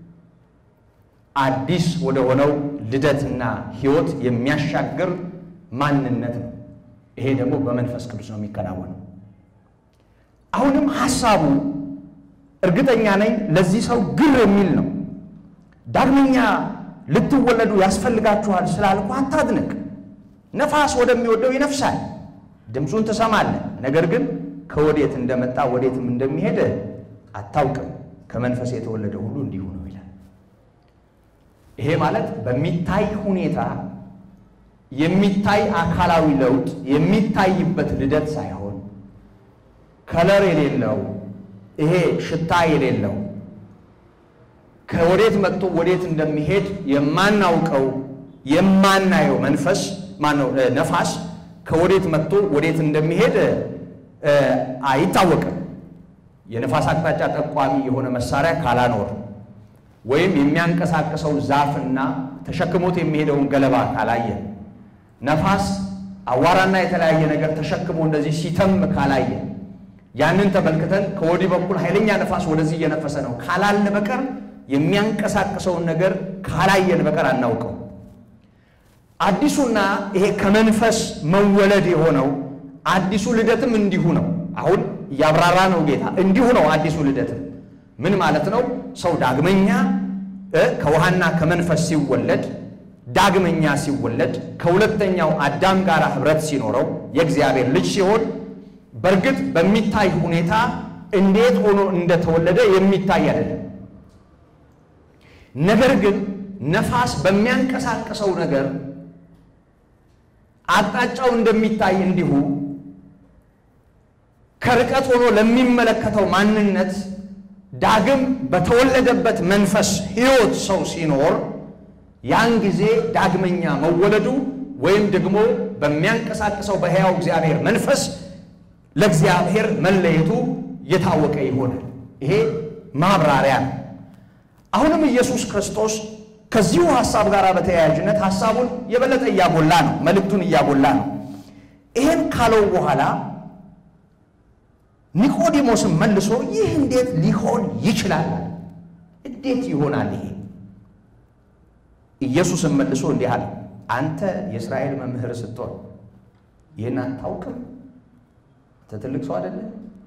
አዲስ ወደ ሆነው ልደትና ሕይወት የሚያሻግር ማንነት ነው። ይሄ ደግሞ በመንፈስ ቅዱስ ነው የሚከናወነው። አሁንም ሐሳቡ እርግጠኛ ነኝ ለዚህ ሰው ግር የሚል ነው። ዳግመኛ ልትወለዱ ያስፈልጋችኋል ስላልኩ አታድንቅ። ነፋስ ወደሚወደው ይነፍሳል፣ ድምፁን ትሰማለህ፣ ነገር ግን ከወዴት እንደመጣ ወዴትም እንደሚሄድ አታውቅም። ከመንፈስ የተወለደ ሁሉ እንዲሁ ነው ይላል። ይሄ ማለት በሚታይ ሁኔታ የሚታይ አካላዊ ለውጥ የሚታይበት ልደት ሳይሆን ከለር የሌለው ይሄ ሽታ የሌለው ከወዴት መጥቶ ወዴት እንደሚሄድ የማናውቀው የማናየው መንፈስ ማነው ነፋስ ከወዴት መጥቶ ወዴት እንደሚሄድ አይታወቅም። የነፋስ አቅጣጫ ጠቋሚ የሆነ መሳሪያ ካላኖር ወይም የሚያንቀሳቅሰው ዛፍና ተሸክሞት የሚሄደውን ገለባ ካላየ ነፋስ አዋራና የተለያየ ነገር ተሸክሞ እንደዚህ ሲተም ካላየ ያንን ተመልክተን ከወዲህ በኩል ኃይለኛ ነፋስ ወደዚህ እየነፈሰ ነው ካላልን በቀር የሚያንቀሳቅሰውን ነገር ካላየን በቀር አናውቀው። አዲሱና ይሄ ከመንፈስ መወለድ የሆነው አዲሱ ልደትም እንዲሁ ነው። አሁን እያብራራ ነው ጌታ። እንዲሁ ነው አዲሱ ልደትም ምን ማለት ነው? ሰው ዳግመኛ ከውሃና ከመንፈስ ሲወለድ ዳግመኛ ሲወለድ ከሁለተኛው አዳም ጋር ኅብረት ሲኖረው የእግዚአብሔር ልጅ ሲሆን በእርግጥ በሚታይ ሁኔታ እንዴት ሆኖ እንደተወለደ የሚታይ አይደለም። ነገር ግን ነፋስ በሚያንቀሳቅሰው ነገር አቅጣጫው እንደሚታይ እንዲሁ ከርቀት ሆኖ ለሚመለከተው ማንነት ዳግም በተወለደበት መንፈስ ሕይወት ሰው ሲኖር ያን ጊዜ ዳግመኛ መወለዱ ወይም ደግሞ በሚያንቀሳቅሰው በሕያው እግዚአብሔር መንፈስ ለእግዚአብሔር መለየቱ የታወቀ ይሆናል። ይሄ ማብራሪያ ነው። አሁንም ኢየሱስ ክርስቶስ ከዚሁ ሐሳብ ጋር በተያያዥነት ሐሳቡን የበለጠ እያጎላ ነው፣ መልእክቱን እያጎላ ነው። ይህን ካለው በኋላ ኒቆዲሞስን መልሶ ይህ እንዴት ሊሆን ይችላል? እንዴት ይሆናል ይሄ? ኢየሱስን መልሶ እንዲህ አለ፣ አንተ የእስራኤል መምህር ስትሆን ይህን አታውቅም? አንተ ትልቅ ሰው አይደለ?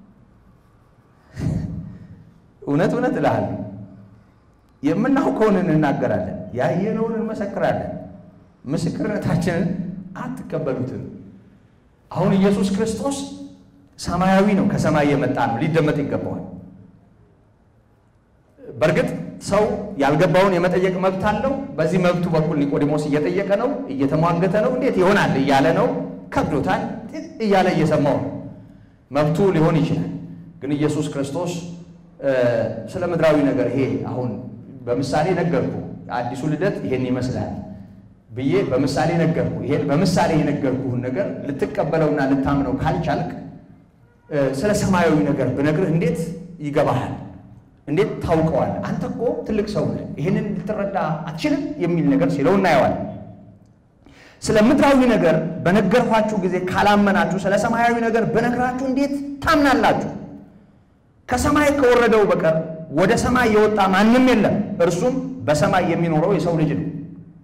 እውነት እውነት እልሃለሁ የምናውቀውን እንናገራለን፣ ያየነውን እንመሰክራለን። ምስክርነታችንን አትቀበሉትም። አሁን ኢየሱስ ክርስቶስ ሰማያዊ ነው፣ ከሰማይ የመጣ ነው፣ ሊደመጥ ይገባዋል። በእርግጥ ሰው ያልገባውን የመጠየቅ መብት አለው። በዚህ መብቱ በኩል ኒቆዲሞስ እየጠየቀ ነው፣ እየተሟገተ ነው። እንዴት ይሆናል እያለ ነው፣ ከብዶታል እያለ እየሰማው ነው። መብቱ ሊሆን ይችላል። ግን ኢየሱስ ክርስቶስ ስለ ምድራዊ ነገር ይሄ አሁን በምሳሌ ነገርኩ፣ አዲሱ ልደት ይሄን ይመስላል ብዬ በምሳሌ ነገርኩ። ይሄን በምሳሌ የነገርኩህን ነገር ልትቀበለውና ልታምነው ካልቻልክ ስለ ሰማያዊ ነገር ብነግርህ እንዴት ይገባሃል? እንዴት ታውቀዋል? አንተ እኮ ትልቅ ሰው ነህ፣ ይህንን ልትረዳ አትችልም የሚል ነገር ሲለው እናየዋል። ስለ ምድራዊ ነገር በነገርኳችሁ ጊዜ ካላመናችሁ ስለ ሰማያዊ ነገር በነግራችሁ እንዴት ታምናላችሁ? ከሰማይ ከወረደው በቀር ወደ ሰማይ የወጣ ማንም የለም፣ እርሱም በሰማይ የሚኖረው የሰው ልጅ ነው።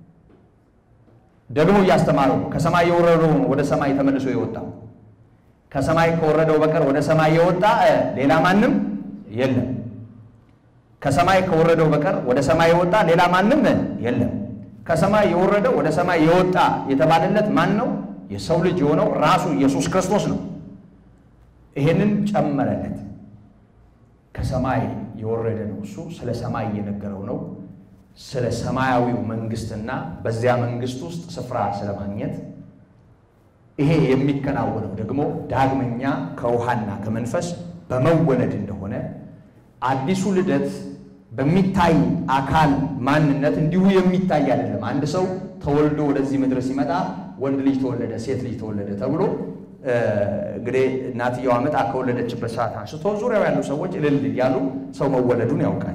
ደግሞ እያስተማረው ነው። ከሰማይ የወረደው ወደ ሰማይ ተመልሶ የወጣው ከሰማይ ከወረደው በቀር ወደ ሰማይ የወጣ ሌላ ማንም የለም። ከሰማይ ከወረደው በቀር ወደ ሰማይ የወጣ ሌላ ማንም የለም። ከሰማይ የወረደው ወደ ሰማይ የወጣ የተባለለት ማን ነው? የሰው ልጅ የሆነው ራሱ ኢየሱስ ክርስቶስ ነው። ይሄንን ጨመረለት። ከሰማይ የወረደ ነው። እሱ ስለ ሰማይ እየነገረው ነው። ስለ ሰማያዊው መንግስትና በዚያ መንግስት ውስጥ ስፍራ ስለማግኘት ይሄ የሚከናወነው ደግሞ ዳግመኛ ከውሃና ከመንፈስ በመወለድ እንደሆነ አዲሱ ልደት በሚታይ አካል ማንነት እንዲሁ የሚታይ አይደለም። አንድ ሰው ተወልዶ ወደዚህ ምድር ሲመጣ ወንድ ልጅ ተወለደ፣ ሴት ልጅ ተወለደ ተብሎ እንግዲህ እናትየዋ ምጣ ከወለደችበት ሰዓት አንስቶ ዙሪያው ያሉ ሰዎች እልል እያሉ ሰው መወለዱን ያውቃል።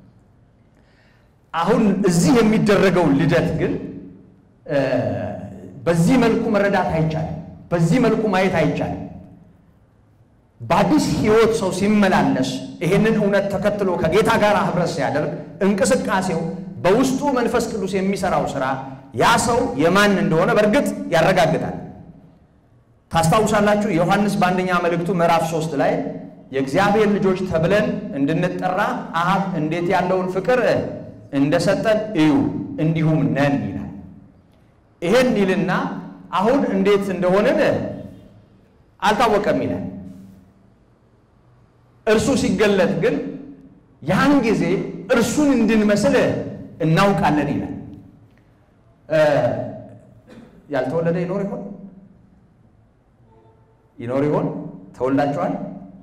አሁን እዚህ የሚደረገው ልደት ግን በዚህ መልኩ መረዳት አይቻልም። በዚህ መልኩ ማየት አይቻልም። በአዲስ ሕይወት ሰው ሲመላለስ ይሄንን እውነት ተከትሎ ከጌታ ጋር ኅብረት ሲያደርግ እንቅስቃሴው በውስጡ መንፈስ ቅዱስ የሚሰራው ስራ ያ ሰው የማን እንደሆነ በእርግጥ ያረጋግጣል። ታስታውሳላችሁ ዮሐንስ በአንደኛ መልእክቱ ምዕራፍ ሶስት ላይ የእግዚአብሔር ልጆች ተብለን እንድንጠራ አብ እንዴት ያለውን ፍቅር እንደሰጠን እዩ እንዲሁም ነን ይላል። ይሄን ይልና አሁን እንዴት እንደሆንን አልታወቀም ይላል። እርሱ ሲገለጥ ግን ያን ጊዜ እርሱን እንድንመስል እናውቃለን ይላል። ያልተወለደ ይኖር ይሆን? ይኖር ይሆን? ተወልዳችኋል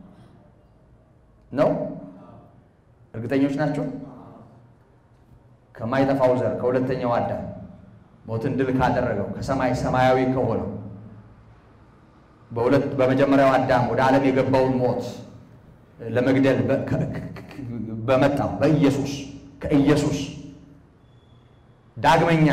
ነው? እርግጠኞች ናቸው? ከማይጠፋው ዘር ከሁለተኛው አዳም ሞትን ድል ካደረገው ከሰማይ ሰማያዊ ከሆነው በሁለት በመጀመሪያው አዳም ወደ ዓለም የገባውን ሞት ለመግደል በመጣው በኢየሱስ ከኢየሱስ ዳግመኛ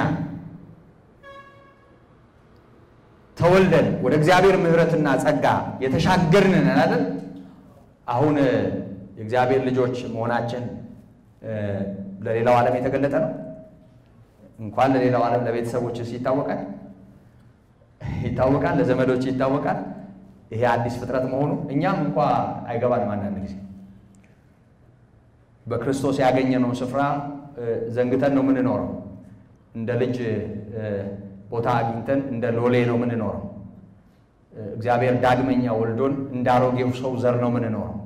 ተወልደን ወደ እግዚአብሔር ምሕረትና ጸጋ የተሻገርን አይደል? አሁን የእግዚአብሔር ልጆች መሆናችን ለሌላው ዓለም የተገለጠ ነው። እንኳን ለሌላው ዓለም ለቤተሰቦችስ ይታወቃል ይታወቃል፣ ለዘመዶች ይታወቃል። ይሄ አዲስ ፍጥረት መሆኑ እኛም እንኳ አይገባንም። አንዳንድ ጊዜ በክርስቶስ ያገኘነውን ስፍራ ዘንግተን ነው የምንኖረው። እንደ ልጅ ቦታ አግኝተን እንደ ሎሌ ነው ምንኖረው። እግዚአብሔር ዳግመኛ ወልዶን እንደ አሮጌው ሰው ዘር ነው ምንኖረው።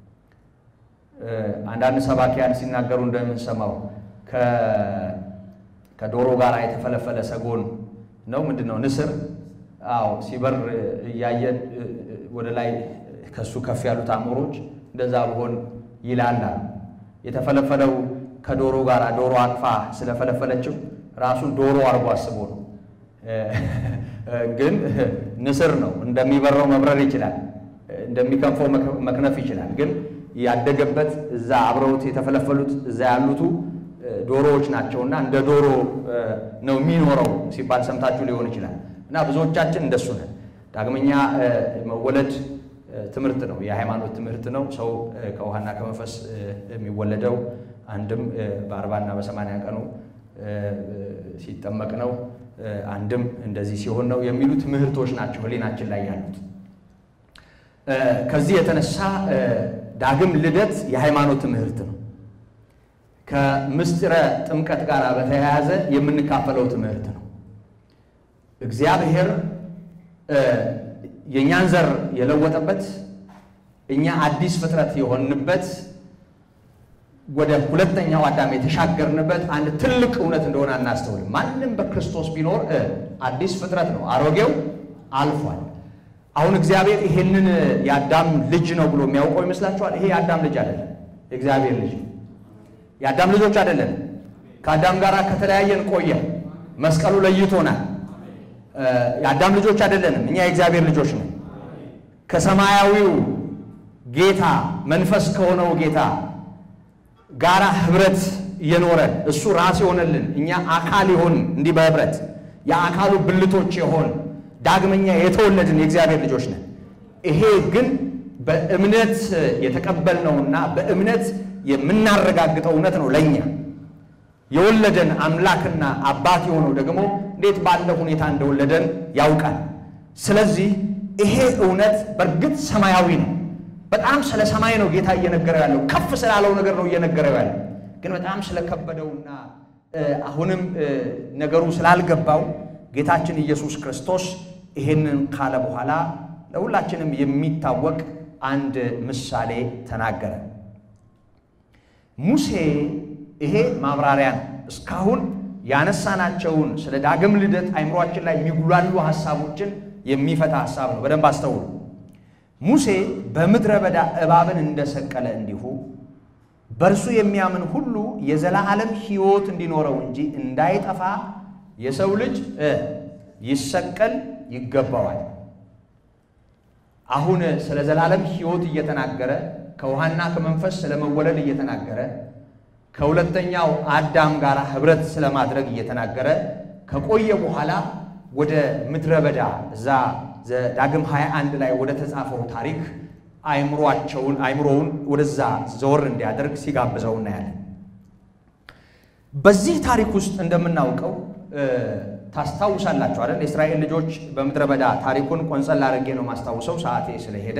አንዳንድ ሰባኪያን ሲናገሩ እንደምንሰማው ከዶሮ ጋር የተፈለፈለ ሰጎን ነው ምንድን ነው ንስር አዎ ሲበር እያየን ወደ ላይ ከሱ ከፍ ያሉት አሞሮች እንደዛ ብሆን ይላላል። የተፈለፈለው ከዶሮ ጋር ዶሮ አቅፋ ስለፈለፈለችው ራሱን ዶሮ አድርጎ አስቦ ነው። ግን ንስር ነው። እንደሚበረው መብረር ይችላል፣ እንደሚከንፈው መክነፍ ይችላል። ግን ያደገበት እዛ አብረውት የተፈለፈሉት እዛ ያሉቱ ዶሮዎች ናቸውና እንደ ዶሮ ነው የሚኖረው ሲባል ሰምታችሁ ሊሆን ይችላል። እና ብዙዎቻችን እንደሱ ነን። ዳግመኛ መወለድ ትምህርት ነው፣ የሃይማኖት ትምህርት ነው። ሰው ከውሃና ከመንፈስ የሚወለደው አንድም በአርባና በሰማንያ ቀኑ ሲጠመቅ ነው፣ አንድም እንደዚህ ሲሆን ነው የሚሉ ትምህርቶች ናቸው ህሊናችን ላይ ያሉት። ከዚህ የተነሳ ዳግም ልደት የሃይማኖት ትምህርት ነው። ከምስጢረ ጥምቀት ጋር በተያያዘ የምንካፈለው ትምህርት ነው። እግዚአብሔር የእኛን ዘር የለወጠበት እኛ አዲስ ፍጥረት የሆንበት ወደ ሁለተኛው አዳም የተሻገርንበት አንድ ትልቅ እውነት እንደሆነ አናስተውልም። ማንም በክርስቶስ ቢኖር አዲስ ፍጥረት ነው፣ አሮጌው አልፏል። አሁን እግዚአብሔር ይሄንን የአዳም ልጅ ነው ብሎ የሚያውቀው ይመስላችኋል? ይሄ የአዳም ልጅ አይደለም፣ የእግዚአብሔር ልጅ ነው። የአዳም ልጆች አይደለም። ከአዳም ጋር ከተለያየን ቆየ፣ መስቀሉ ለይቶናል። የአዳም ልጆች አይደለንም፣ እኛ የእግዚአብሔር ልጆች ነን። ከሰማያዊው ጌታ መንፈስ ከሆነው ጌታ ጋራ ህብረት እየኖረን እሱ ራስ የሆነልን እኛ አካል የሆን እንዲህ በህብረት የአካሉ ብልቶች የሆን ዳግመኛ የተወለድን የእግዚአብሔር ልጆች ነን። ይሄ ግን በእምነት የተቀበልነውና በእምነት የምናረጋግጠው እውነት ነው። ለእኛ የወለደን አምላክና አባት የሆነው ደግሞ እንዴት ባለ ሁኔታ እንደወለደን ያውቃል። ስለዚህ ይሄ እውነት በእርግጥ ሰማያዊ ነው። በጣም ስለ ሰማይ ነው ጌታ እየነገረው ያለው። ከፍ ስላለው ነገር ነው እየነገረው ያለው። ግን በጣም ስለከበደውና አሁንም ነገሩ ስላልገባው ጌታችን ኢየሱስ ክርስቶስ ይሄንን ካለ በኋላ ለሁላችንም የሚታወቅ አንድ ምሳሌ ተናገረ። ሙሴ ይሄ ማብራሪያ ነው። እስካሁን ያነሳናቸውን ስለ ዳግም ልደት አይምሯችን ላይ የሚጉላሉ ሀሳቦችን የሚፈታ ሀሳብ ነው። በደንብ አስተውሉ። ሙሴ በምድረ በዳ እባብን እንደሰቀለ እንዲሁ በእርሱ የሚያምን ሁሉ የዘላለም ሕይወት እንዲኖረው እንጂ እንዳይጠፋ የሰው ልጅ ይሰቀል ይገባዋል። አሁን ስለ ዘላለም ሕይወት እየተናገረ ከውሃና ከመንፈስ ስለመወለድ እየተናገረ ከሁለተኛው አዳም ጋር ኅብረት ስለማድረግ እየተናገረ ከቆየ በኋላ ወደ ምድረ በዳ እዛ ዳግም 21 ላይ ወደ ተጻፈው ታሪክ አይምሯቸውን አይምሮውን ወደዛ ዘወር እንዲያደርግ ሲጋብዘው እናያለን። በዚህ ታሪክ ውስጥ እንደምናውቀው ታስታውሳላችሁ አይደል? የእስራኤል ልጆች በምድረ በዳ ታሪኩን ቆንጸል አድርጌ ነው ማስታውሰው፣ ሰዓቴ ስለሄደ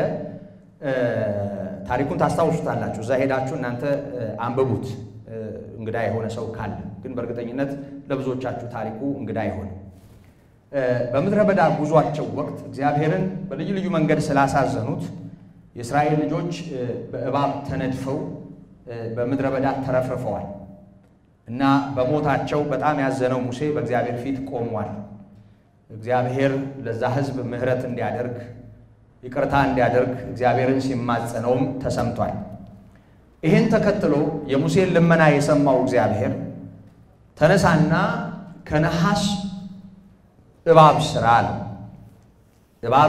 ታሪኩን ታስታውሱታላችሁ። እዛ ሄዳችሁ እናንተ አንብቡት፣ እንግዳ የሆነ ሰው ካለ። ግን በእርግጠኝነት ለብዙዎቻችሁ ታሪኩ እንግዳ አይሆንም። በምድረ በዳ ጉዟቸው ወቅት እግዚአብሔርን በልዩ ልዩ መንገድ ስላሳዘኑት የእስራኤል ልጆች በእባብ ተነድፈው በምድረ በዳ ተረፍርፈዋል እና በሞታቸው በጣም ያዘነው ሙሴ በእግዚአብሔር ፊት ቆሟል። እግዚአብሔር ለዛ ሕዝብ ምሕረት እንዲያደርግ ይቅርታ እንዲያደርግ እግዚአብሔርን ሲማጸነውም ተሰምቷል። ይህን ተከትሎ የሙሴን ልመና የሰማው እግዚአብሔር ተነሳና ከነሐስ እባብ ስራ አለው። እባብ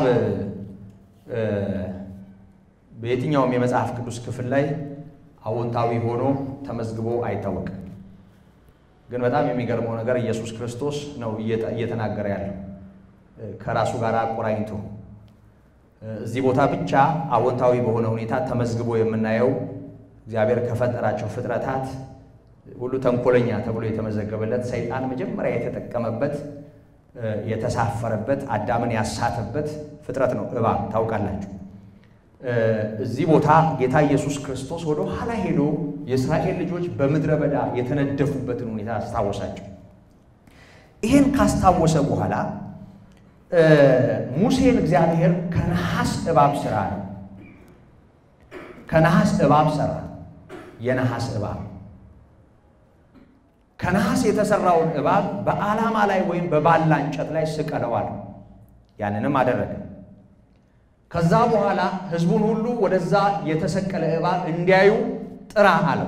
በየትኛውም የመጽሐፍ ቅዱስ ክፍል ላይ አዎንታዊ ሆኖ ተመዝግቦ አይታወቅም። ግን በጣም የሚገርመው ነገር ኢየሱስ ክርስቶስ ነው እየተናገረ ያለው ከራሱ ጋር አቆራኝቶ። እዚህ ቦታ ብቻ አዎንታዊ በሆነ ሁኔታ ተመዝግቦ የምናየው እግዚአብሔር ከፈጠራቸው ፍጥረታት ሁሉ ተንኮለኛ ተብሎ የተመዘገበለት ሰይጣን መጀመሪያ የተጠቀመበት የተሳፈረበት አዳምን ያሳተበት ፍጥረት ነው እባብ። ታውቃላችሁ። እዚህ ቦታ ጌታ ኢየሱስ ክርስቶስ ወደ ኋላ ሄዶ የእስራኤል ልጆች በምድረ በዳ የተነደፉበትን ሁኔታ አስታወሳቸው። ይህን ካስታወሰ በኋላ ሙሴን እግዚአብሔር ከነሐስ እባብ ስራ ነው። ከነሐስ እባብ ሰራ። የነሐስ እባብ ከነሐስ የተሰራውን እባብ በዓላማ ላይ ወይም በባላ እንጨት ላይ ስቀለዋል። ያንንም አደረገ። ከዛ በኋላ ሕዝቡን ሁሉ ወደዛ የተሰቀለ እባብ እንዲያዩ ጥራ አለው።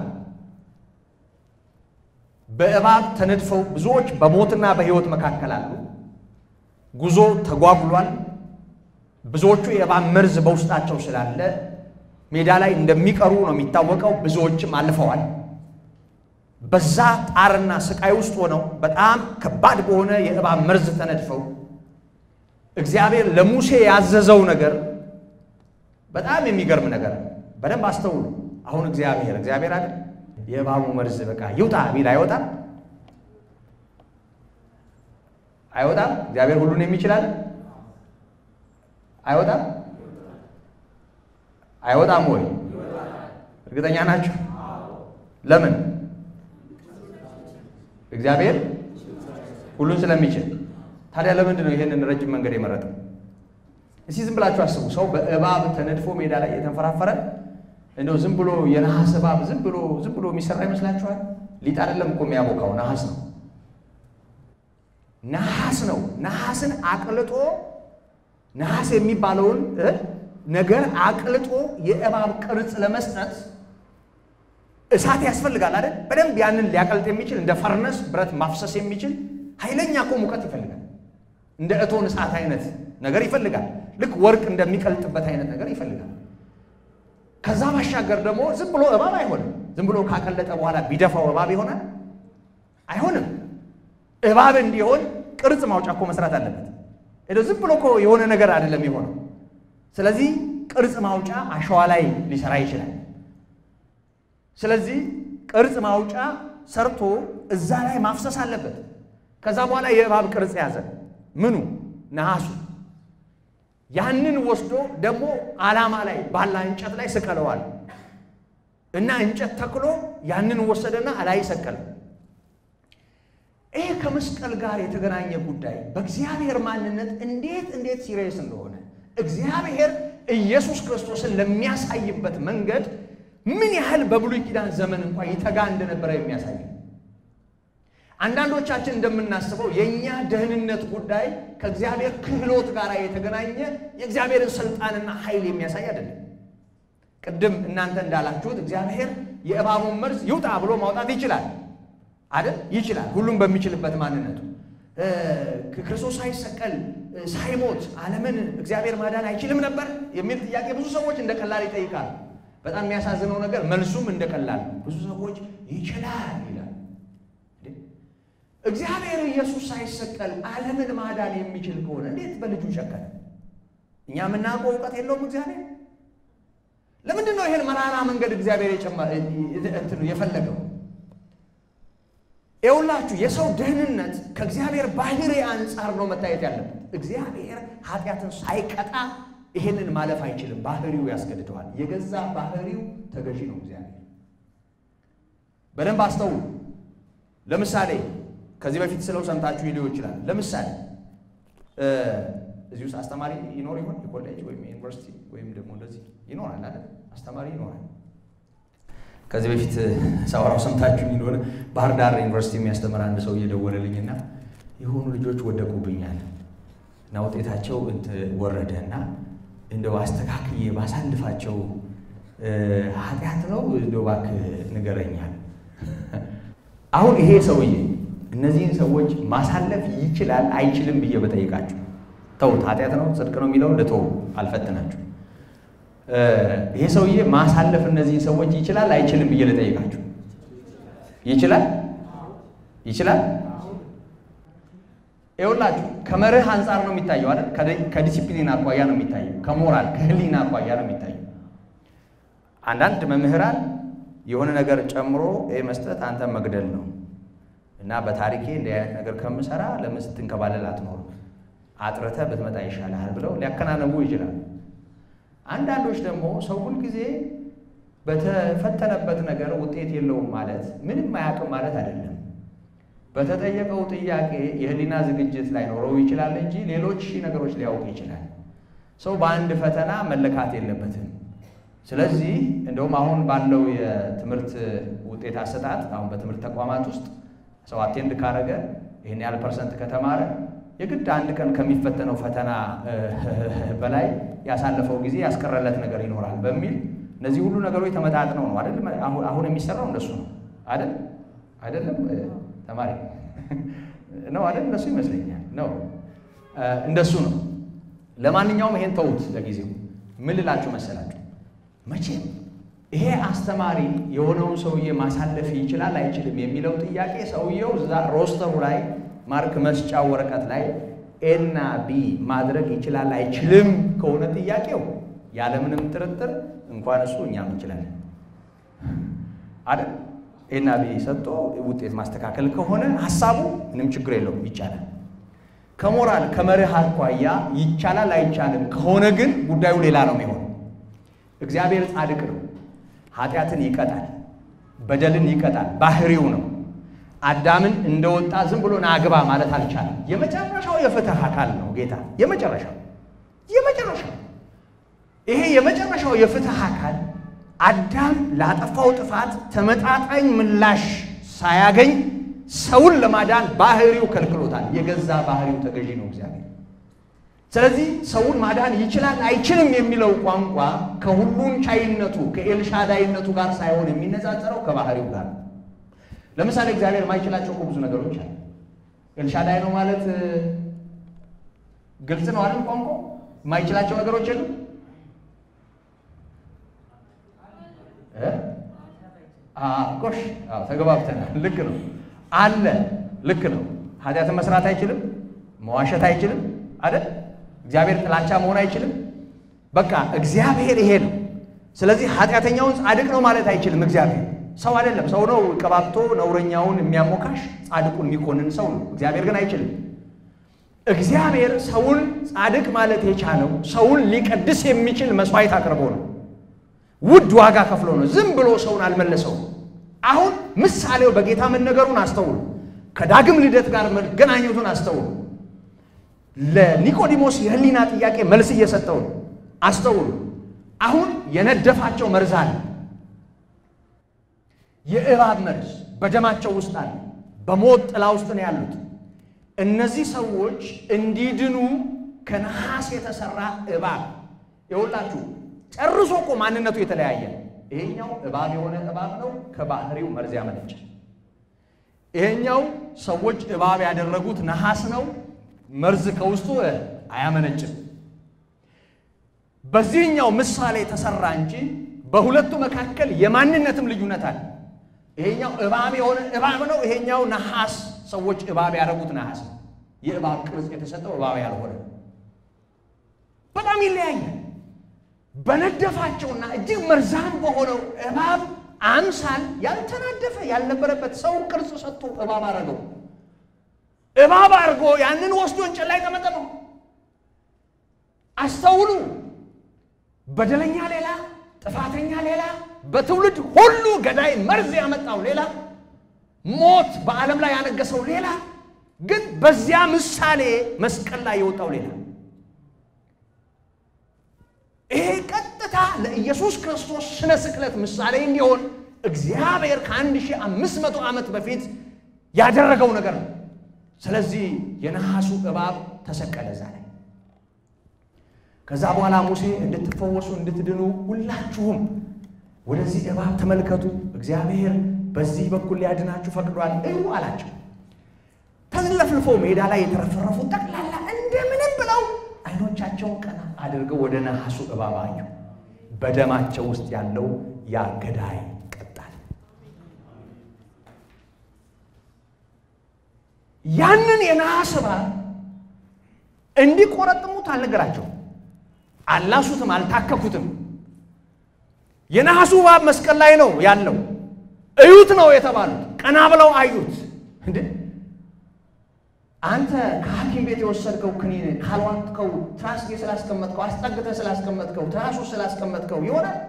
በእባብ ተነድፈው ብዙዎች በሞትና በሕይወት መካከል አሉ። ጉዞ ተጓጉሏል። ብዙዎቹ የእባብ መርዝ በውስጣቸው ስላለ ሜዳ ላይ እንደሚቀሩ ነው የሚታወቀው። ብዙዎችም አልፈዋል። በዛ ጣርና ስቃይ ውስጥ ሆነው በጣም ከባድ በሆነ የእባብ መርዝ ተነድፈው እግዚአብሔር ለሙሴ ያዘዘው ነገር በጣም የሚገርም ነገር በደንብ አስተውሉ። አሁን እግዚአብሔር እግዚአብሔር አይደል የእባቡ መርዝ በቃ ይውጣ ቢል አይወጣም፣ አይወጣም። እግዚአብሔር ሁሉን የሚችላል አይወጣም፣ አይወጣም ወይ? እርግጠኛ ናችሁ? ለምን? እግዚአብሔር ሁሉን ስለሚችል። ታዲያ ለምንድን ነው ይሄንን ረጅም መንገድ የመረጠው? እስቲ ዝም ብላችሁ አስቡ። ሰው በእባብ ተነድፎ ሜዳ ላይ የተንፈራፈረ እንደው ዝም ብሎ የነሐስ እባብ ዝም ብሎ ዝም ብሎ የሚሰራ ይመስላችኋል? ሊጥ አይደለም እኮ የሚያቦካው ነሐስ ነው። ነሐስ ነው። ነሐስን አቅልጦ ነሐስ የሚባለውን ነገር አቅልጦ የእባብ ቅርጽ ለመስጠት እሳት ያስፈልጋል አይደል? በደንብ ያንን ሊያቀልጥ የሚችል እንደ ፈርነስ ብረት ማፍሰስ የሚችል ኃይለኛ እኮ ሙቀት ይፈልጋል። እንደ እቶን እሳት አይነት ነገር ይፈልጋል። ልክ ወርቅ እንደሚቀልጥበት አይነት ነገር ይፈልጋል። ከዛ ባሻገር ደግሞ ዝም ብሎ እባብ አይሆንም። ዝም ብሎ ካቀለጠ በኋላ ቢደፋው እባብ ይሆናል? አይሆንም። እባብ እንዲሆን ቅርጽ ማውጫ እኮ መስራት አለበት። ሄዶ ዝም ብሎ እኮ የሆነ ነገር አይደለም የሆነው። ስለዚህ ቅርጽ ማውጫ አሸዋ ላይ ሊሰራ ይችላል። ስለዚህ ቅርጽ ማውጫ ሰርቶ እዛ ላይ ማፍሰስ አለበት። ከዛ በኋላ የእባብ ቅርጽ ያዘ። ምኑ ነሐሱ። ያንን ወስዶ ደግሞ ዓላማ ላይ ባላ እንጨት ላይ ስቀለዋል እና እንጨት ተክሎ ያንን ወሰደና ላይ ሰቀለ። ይህ ከመስቀል ጋር የተገናኘ ጉዳይ በእግዚአብሔር ማንነት እንዴት እንዴት ሲሪየስ እንደሆነ እግዚአብሔር ኢየሱስ ክርስቶስን ለሚያሳይበት መንገድ ምን ያህል በብሉይ ኪዳን ዘመን እንኳን ይተጋ እንደነበረ የሚያሳይ አንዳንዶቻችን እንደምናስበው የእኛ ደህንነት ጉዳይ ከእግዚአብሔር ክህሎት ጋር የተገናኘ የእግዚአብሔርን ስልጣንና ኃይል የሚያሳይ አይደለም። ቅድም እናንተ እንዳላችሁት እግዚአብሔር የእባቡን መርዝ ይውጣ ብሎ ማውጣት ይችላል አይደል? ይችላል። ሁሉም በሚችልበት ማንነቱ ክርስቶስ ሳይሰቀል ሳይሞት ዓለምን እግዚአብሔር ማዳን አይችልም ነበር የሚል ጥያቄ ብዙ ሰዎች እንደ ቀላል ይጠይቃሉ። በጣም የሚያሳዝነው ነገር መልሱም እንደ ቀላል ብዙ ሰዎች ይችላል ይላል። እግዚአብሔር ኢየሱስ ሳይሰቀል ዓለምን ማዳን የሚችል ከሆነ እንዴት በልጁ ጨከነ? እኛ የምናውቀው እውቀት የለውም እግዚአብሔር። ለምንድን ነው ይህን መራራ መንገድ እግዚአብሔር የፈለገው? ይኸውላችሁ የሰው ደህንነት ከእግዚአብሔር ባህሪ አንጻር ነው መታየት ያለበት። እግዚአብሔር ኃጢአትን ሳይቀጣ ይሄንን ማለፍ አይችልም። ባህሪው ያስገድደዋል። የገዛ ባህሪው ተገዢ ነው እግዚአብሔር። በደንብ አስተውሉ። ለምሳሌ ከዚህ በፊት ስለው ሰምታችሁ ሊሆን ይችላል። ለምሳሌ እዚህ ውስጥ አስተማሪ ይኖር ይሆን? የኮሌጅ ወይም የዩኒቨርሲቲ ወይም ደግሞ እንደዚህ ይኖራል አይደል? አስተማሪ ይኖራል። ከዚህ በፊት ሳወራው ሰምታችሁ እንደሆነ ባህር ዳር ዩኒቨርሲቲ የሚያስተምር አንድ ሰው እየደወለልኝና የሆኑ ልጆች ወደቁብኛል እና ውጤታቸው ወረደ እና እንደው አስተካክዬ ባሳልፋቸው ኃጢአት ነው እንደው እባክህ ንገረኛል። አሁን ይሄ ሰውዬ እነዚህን ሰዎች ማሳለፍ ይችላል አይችልም ብዬ በጠይቃችሁ ተውት። ኃጢአት ነው ጽድቅ ነው የሚለው ልተው፣ አልፈትናችሁ። ይሄ ሰውዬ ማሳለፍ እነዚህን ሰዎች ይችላል አይችልም ብዬ ልጠይቃችሁ። ይችላል ይችላል። ይኸውላችሁ ከመርህ አንጻር ነው የሚታየው አይደል? ከዲሲፕሊን አኳያ ነው የሚታየው። ከሞራል ከህሊና አኳያ ነው የሚታየው። አንዳንድ መምህራን የሆነ ነገር ጨምሮ ይህ መስጠት አንተ መግደል ነው እና በታሪኬ እንዲህ አይነት ነገር ከምሰራ ለምን ስትንከባለል አትኖርም? አጥርተህ ብትመጣ ይሻልሃል ብለው ሊያከናነቡ ይችላል። አንዳንዶች ደግሞ ሰው ሁልጊዜ በተፈተነበት ነገር ውጤት የለውም ማለት ምንም አያውቅም ማለት አይደለም። በተጠየቀው ጥያቄ የህሊና ዝግጅት ላይኖረው ይችላል እንጂ ሌሎች ሺህ ነገሮች ሊያውቅ ይችላል። ሰው በአንድ ፈተና መለካት የለበትም። ስለዚህ እንደውም አሁን ባለው የትምህርት ውጤት አሰጣጥ አሁን በትምህርት ተቋማት ውስጥ ሰው አቴንድ ካረገ ይህን ያህል ፐርሰንት ከተማረ የግድ አንድ ቀን ከሚፈተነው ፈተና በላይ ያሳለፈው ጊዜ ያስቀረለት ነገር ይኖራል በሚል እነዚህ ሁሉ ነገሮች ተመጣጥነው ነው አይደል? አሁን የሚሰራው እንደሱ ነው አይደል? አይደለም ተማሪ ነው አይደል? እንደሱ ይመስለኛል ነው እንደሱ ነው። ለማንኛውም ይሄን ተዉት ለጊዜው። ምን ልላችሁ መሰላችሁ? መቼም ይሄ አስተማሪ የሆነውን ሰውዬ ማሳለፍ ይችላል አይችልም የሚለው ጥያቄ ሰውየው እዛ ሮስተሩ ላይ ማርክ መስጫ ወረቀት ላይ ኤና ቢ ማድረግ ይችላል አይችልም ከሆነ ጥያቄው ያለምንም ጥርጥር እንኳን እሱ እኛም እንችላለን አይደል? ኤና ቢ ሰጥቶ ውጤት ማስተካከል ከሆነ ሀሳቡ ምንም ችግር የለውም ይቻላል። ከሞራል ከመርህ አኳያ ይቻላል አይቻልም ከሆነ ግን ጉዳዩ ሌላ ነው የሚሆነው። እግዚአብሔር ጻድቅ ነው። ኃጢአትን ይቀጣል፣ በደልን ይቀጣል፣ ባህሪው ነው። አዳምን እንደወጣ ዝም ብሎ ናግባ ማለት አልቻለም። የመጨረሻው የፍትህ አካል ነው ጌታ። የመጨረሻው የመጨረሻው ይሄ የመጨረሻው የፍትህ አካል አዳም ላጠፋው ጥፋት ተመጣጣኝ ምላሽ ሳያገኝ ሰውን ለማዳን ባህሪው ከልክሎታል። የገዛ ባህሪው ተገዢ ነው እግዚአብሔር። ስለዚህ ሰውን ማዳን ይችላል አይችልም የሚለው ቋንቋ ከሁሉን ቻይነቱ ከኤልሻዳይነቱ ጋር ሳይሆን የሚነጻጸረው ከባህሪው ጋር ነው። ለምሳሌ እግዚአብሔር የማይችላቸው እኮ ብዙ ነገሮች አሉ። ኤልሻዳይ ነው ማለት ግልጽ ነው አይደል? ቋንቋ የማይችላቸው ነገሮች የሉ ጎሽ ተገባብተናል። ልክ ነው አለ። ልክ ነው። ኃጢአትን መስራት አይችልም፣ መዋሸት አይችልም አይደል? እግዚአብሔር ጥላቻ መሆን አይችልም። በቃ እግዚአብሔር ይሄ ነው። ስለዚህ ኃጢአተኛውን ጻድቅ ነው ማለት አይችልም። እግዚአብሔር ሰው አይደለም። ሰው ነው ቀባብቶ ነውረኛውን የሚያሞካሽ ጻድቁን የሚኮንን ሰው ነው። እግዚአብሔር ግን አይችልም። እግዚአብሔር ሰውን ጻድቅ ማለት የቻለው ሰውን ሊቀድስ የሚችል መስዋዕት አቅርቦ ነው። ውድ ዋጋ ከፍሎ ነው። ዝም ብሎ ሰውን አልመለሰውም። አሁን ምሳሌው በጌታ መነገሩን አስተውሉ። ከዳግም ልደት ጋር መገናኘቱን አስተውሉ። ለኒቆዲሞስ የህሊና ጥያቄ መልስ እየሰጠው ነው። አስተውሉ። አሁን የነደፋቸው መርዝ አለ። የእባብ መርዝ በደማቸው ውስጥ አለ። በሞት ጥላ ውስጥ ነው ያሉት። እነዚህ ሰዎች እንዲድኑ ከነሐስ የተሰራ እባብ ይኸውላችሁ፣ ጨርሶ እኮ ማንነቱ የተለያየ ነው። ይሄኛው እባብ የሆነ እባብ ነው፣ ከባህሪው መርዝ ያመነጫል። ይሄኛው ሰዎች እባብ ያደረጉት ነሐስ ነው፣ መርዝ ከውስጡ አያመነጭም። በዚህኛው ምሳሌ የተሰራ እንጂ በሁለቱ መካከል የማንነትም ልዩነት አለ። ይሄኛው እባብ የሆነ እባብ ነው። ይሄኛው ነሐስ ሰዎች እባብ ያደረጉት ነሐስ ነው። የእባብ ቅርጽ የተሰጠው እባብ ያልሆነ በጣም ይለያያል። በነደፋቸውና እጅግ መርዛም በሆነው እባብ አምሳል ያልተናደፈ ያልነበረበት ሰው ቅርጽ ሰጥቶ እባብ አደረገው። እባብ አድርጎ ያንን ወስዶ እንጨት ላይ ጠመጠመው። አስተውሉ። በደለኛ ሌላ፣ ጥፋተኛ ሌላ፣ በትውልድ ሁሉ ገዳይ መርዝ ያመጣው ሌላ፣ ሞት በዓለም ላይ ያነገሰው ሌላ፣ ግን በዚያ ምሳሌ መስቀል ላይ የወጣው ሌላ። ይሄ ቀጥታ ለኢየሱስ ክርስቶስ ስነ ስቅለት ምሳሌ እንዲሆን እግዚአብሔር ከአንድ ሺህ አምስት መቶ ዓመት በፊት ያደረገው ነገር ነው። ስለዚህ የነሐሱ እባብ ተሰቀለ እዛ ላይ። ከዛ በኋላ ሙሴ እንድትፈወሱ እንድትድኑ ሁላችሁም ወደዚህ እባብ ተመልከቱ፣ እግዚአብሔር በዚህ በኩል ሊያድናችሁ ፈቅዷል እዩ አላቸው። ተዝለፍልፎ ሜዳ ላይ የተረፈረፉ ጠቅላላ እንደምንም ብለው አይኖቻቸውን ቀና አድርገው ወደ ነሐሱ እባብ አዩ። በደማቸው ውስጥ ያለው ያ ገዳይ ቀጣል። ያንን የነሐስ እባብ እንዲቆረጥሙት አልነገራቸውም። አላሱትም፣ አልታከኩትም። የነሐሱ እባብ መስቀል ላይ ነው ያለው። እዩት ነው የተባሉት። ቀና ብለው አዩት። እንዴ አንተ ከሐኪም ቤት የወሰድከው ክኒን ካልዋጥከው፣ ትራስጌ ስላስቀመጥከው፣ አስጠግተህ ስላስቀመጥከው፣ ትራሱ ስላስቀመጥከው ይሆናል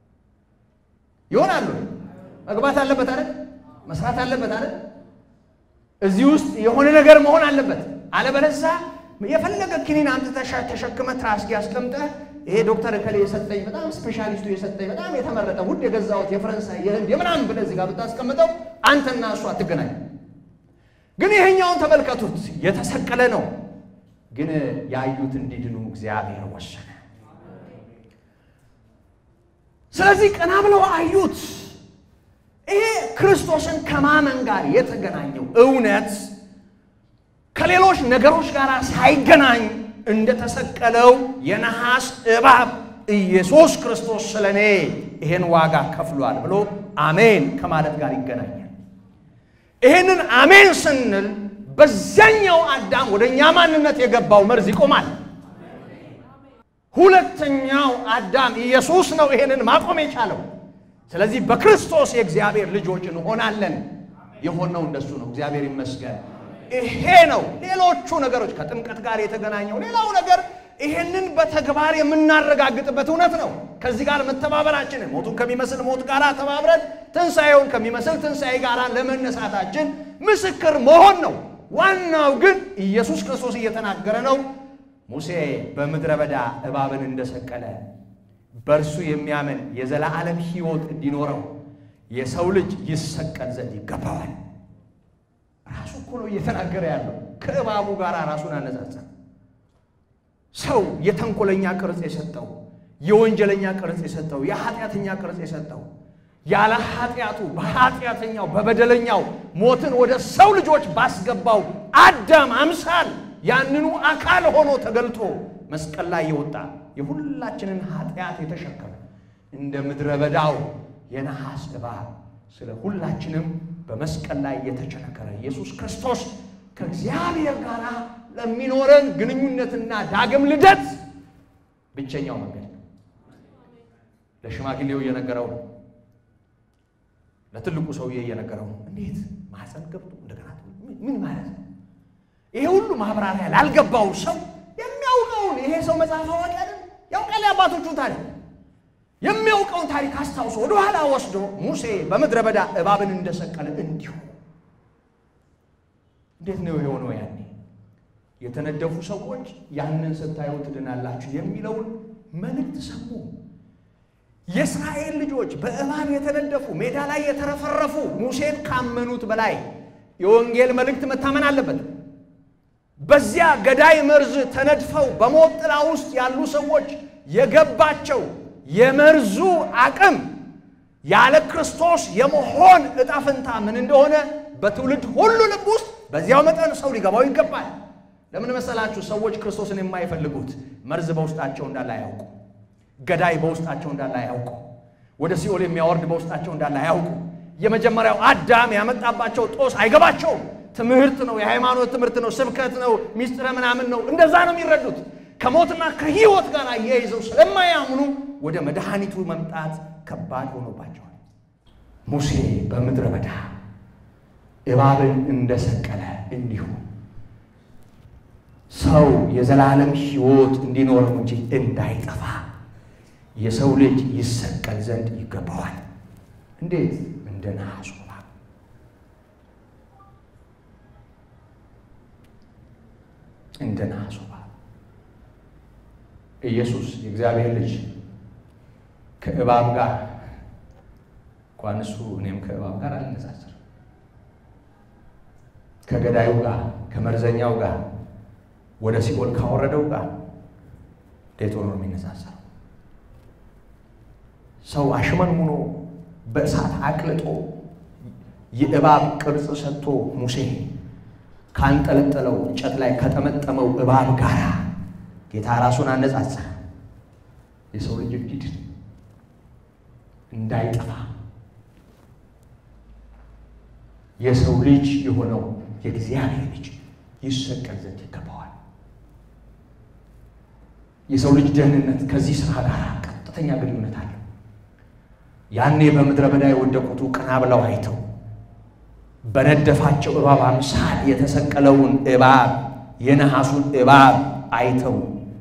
ይሆናሉ። መግባት አለበት አይደል? መስራት አለበት አይደል? እዚህ ውስጥ የሆነ ነገር መሆን አለበት። አለበለዚያ የፈለገ ክኒን አንተ ተሸክመ ትራስጌ አስቀምጠህ ይሄ ዶክተር እከሌ የሰጠኝ በጣም ስፔሻሊስቱ የሰጠኝ በጣም የተመረጠ ውድ የገዛሁት የፈረንሳይ የህንድ የምናምን ብለህ እዚህ ጋር ብታስቀምጠው አንተና እሱ አትገናኝ። ግን ይሄኛውን ተመልከቱት፣ የተሰቀለ ነው። ግን ያዩት እንዲድኑ እግዚአብሔር ወሰነ። ስለዚህ ቀና ብለው አዩት። ይሄ ክርስቶስን ከማመን ጋር የተገናኘው እውነት ከሌሎች ነገሮች ጋር ሳይገናኝ እንደተሰቀለው የነሐስ እባብ ኢየሱስ ክርስቶስ ስለ እኔ ይሄን ዋጋ ከፍሏል ብሎ አሜን ከማለት ጋር ይገናኛል። ይህንን አሜን ስንል በዚያኛው አዳም ወደ እኛ ማንነት የገባው መርዝ ይቆማል። ሁለተኛው አዳም ኢየሱስ ነው ይሄንን ማቆም የቻለው። ስለዚህ በክርስቶስ የእግዚአብሔር ልጆች እንሆናለን። የሆነው እንደሱ ነው። እግዚአብሔር ይመስገን። ይሄ ነው። ሌሎቹ ነገሮች ከጥምቀት ጋር የተገናኘው ሌላው ነገር ይሄንን በተግባር የምናረጋግጥበት እውነት ነው። ከዚህ ጋር መተባበራችንን ሞቱን ከሚመስል ሞት ጋር ተባብረን ትንሣኤውን ከሚመስል ትንሣኤ ጋር ለመነሳታችን ምስክር መሆን ነው። ዋናው ግን ኢየሱስ ክርስቶስ እየተናገረ ነው። ሙሴ በምድረ በዳ እባብን እንደሰቀለ በእርሱ የሚያምን የዘላለም ሕይወት እንዲኖረው የሰው ልጅ ይሰቀል ዘንድ ይገባዋል። ራሱ እኮ ነው እየተናገረ ያለው። ከእባቡ ጋር ራሱን አነጻጸር። ሰው የተንኮለኛ ቅርጽ የሰጠው የወንጀለኛ ቅርጽ የሰጠው የኃጢአተኛ ቅርጽ የሰጠው ያለ ኃጢአቱ በኃጢአተኛው በበደለኛው ሞትን ወደ ሰው ልጆች ባስገባው አዳም አምሳል ያንኑ አካል ሆኖ ተገልጦ መስቀል ላይ የወጣ የሁላችንን ኃጢአት የተሸከመ እንደ ምድረ በዳው የነሐስ እባብ ስለ ሁላችንም በመስቀል ላይ የተቸነከረ ኢየሱስ ክርስቶስ ከእግዚአብሔር ጋር ለሚኖረን ግንኙነትና ዳግም ልደት ብቸኛው መንገድ ነው። ለሽማግሌው እየነገረው ነው። ለትልቁ ሰውዬ እየነገረው ነው። እንዴት ማህፀን ገብቶ እንደገና ምን ማለት ነው? ይሄ ሁሉ ማብራሪያ ላልገባው ሰው የሚያውቀውን ይሄ ሰው መጽሐፍ አዋቂ አይደል? ያውቃል የአባቶቹ ታሪክ የሚያውቀውን ታሪክ አስታውሶ ወደኋላ ወስዶ ሙሴ በምድረ በዳ እባብን እንደሰቀለ እንዲሁ እንዴት ነው የሆነው? ያኔ የተነደፉ ሰዎች ያንን ስታዩ ትድናላችሁ የሚለውን መልእክት ሰሙ። የእስራኤል ልጆች በእባብ የተነደፉ ሜዳ ላይ የተረፈረፉ ሙሴን ካመኑት በላይ የወንጌል መልእክት መታመን አለበት። በዚያ ገዳይ መርዝ ተነድፈው በሞት ጥላ ውስጥ ያሉ ሰዎች የገባቸው የመርዙ አቅም ያለ ክርስቶስ የመሆን ዕጣ ፈንታ ምን እንደሆነ በትውልድ ሁሉ ልብ ውስጥ በዚያው መጠን ሰው ሊገባው ይገባል። ለምን መሰላችሁ? ሰዎች ክርስቶስን የማይፈልጉት መርዝ በውስጣቸው እንዳለ አያውቁ። ገዳይ በውስጣቸው እንዳለ አያውቁ። ወደ ሲኦል የሚያወርድ በውስጣቸው እንዳለ አያውቁ። የመጀመሪያው አዳም ያመጣባቸው ጦስ አይገባቸውም። ትምህርት ነው፣ የሃይማኖት ትምህርት ነው፣ ስብከት ነው፣ ሚስጥረ ምናምን ነው። እንደዛ ነው የሚረዱት። ከሞትና ከሕይወት ጋር አያይዘው ስለማያምኑ ወደ መድኃኒቱ መምጣት ከባድ ሆኖባቸዋል። ሙሴ በምድረ በዳ እባብን እንደሰቀለ እንዲሁ ሰው የዘላለም ሕይወት እንዲኖረው እንጂ እንዳይጠፋ የሰው ልጅ ይሰቀል ዘንድ ይገባዋል። እንዴት? እንደ ነሐሱ እባብ እንደ ነሐሱ እባብ ኢየሱስ የእግዚአብሔር ልጅ ከእባብ ጋር እንኳን እሱ እኔም ከእባብ ጋር አልነጻጽርም። ከገዳዩ ጋር ከመርዘኛው ጋር ወደ ሲኦል ካወረደው ጋር እንዴት ሆኖ ነው የሚነጻጸረው? ሰው አሽመንሙኖ በእሳት አቅልጦ የእባብ ቅርጽ ሰጥቶ ሙሴ ካንጠለጠለው እንጨት ላይ ከጠመጠመው እባብ ጋር ጌታ ራሱን አነጻጸረ። የሰው ልጅ እንዲድን እንዳይጠፋ የሰው ልጅ የሆነው የእግዚአብሔር ልጅ ይሰቀል ዘንድ ይገባዋል። የሰው ልጅ ደህንነት ከዚህ ስራ ጋር ቀጥተኛ ግንኙነት አለው። ያኔ በምድረ በዳ የወደቁቱ ቀና ብለው አይተው በነደፋቸው እባብ አምሳል የተሰቀለውን እባብ የነሐሱን እባብ አይተው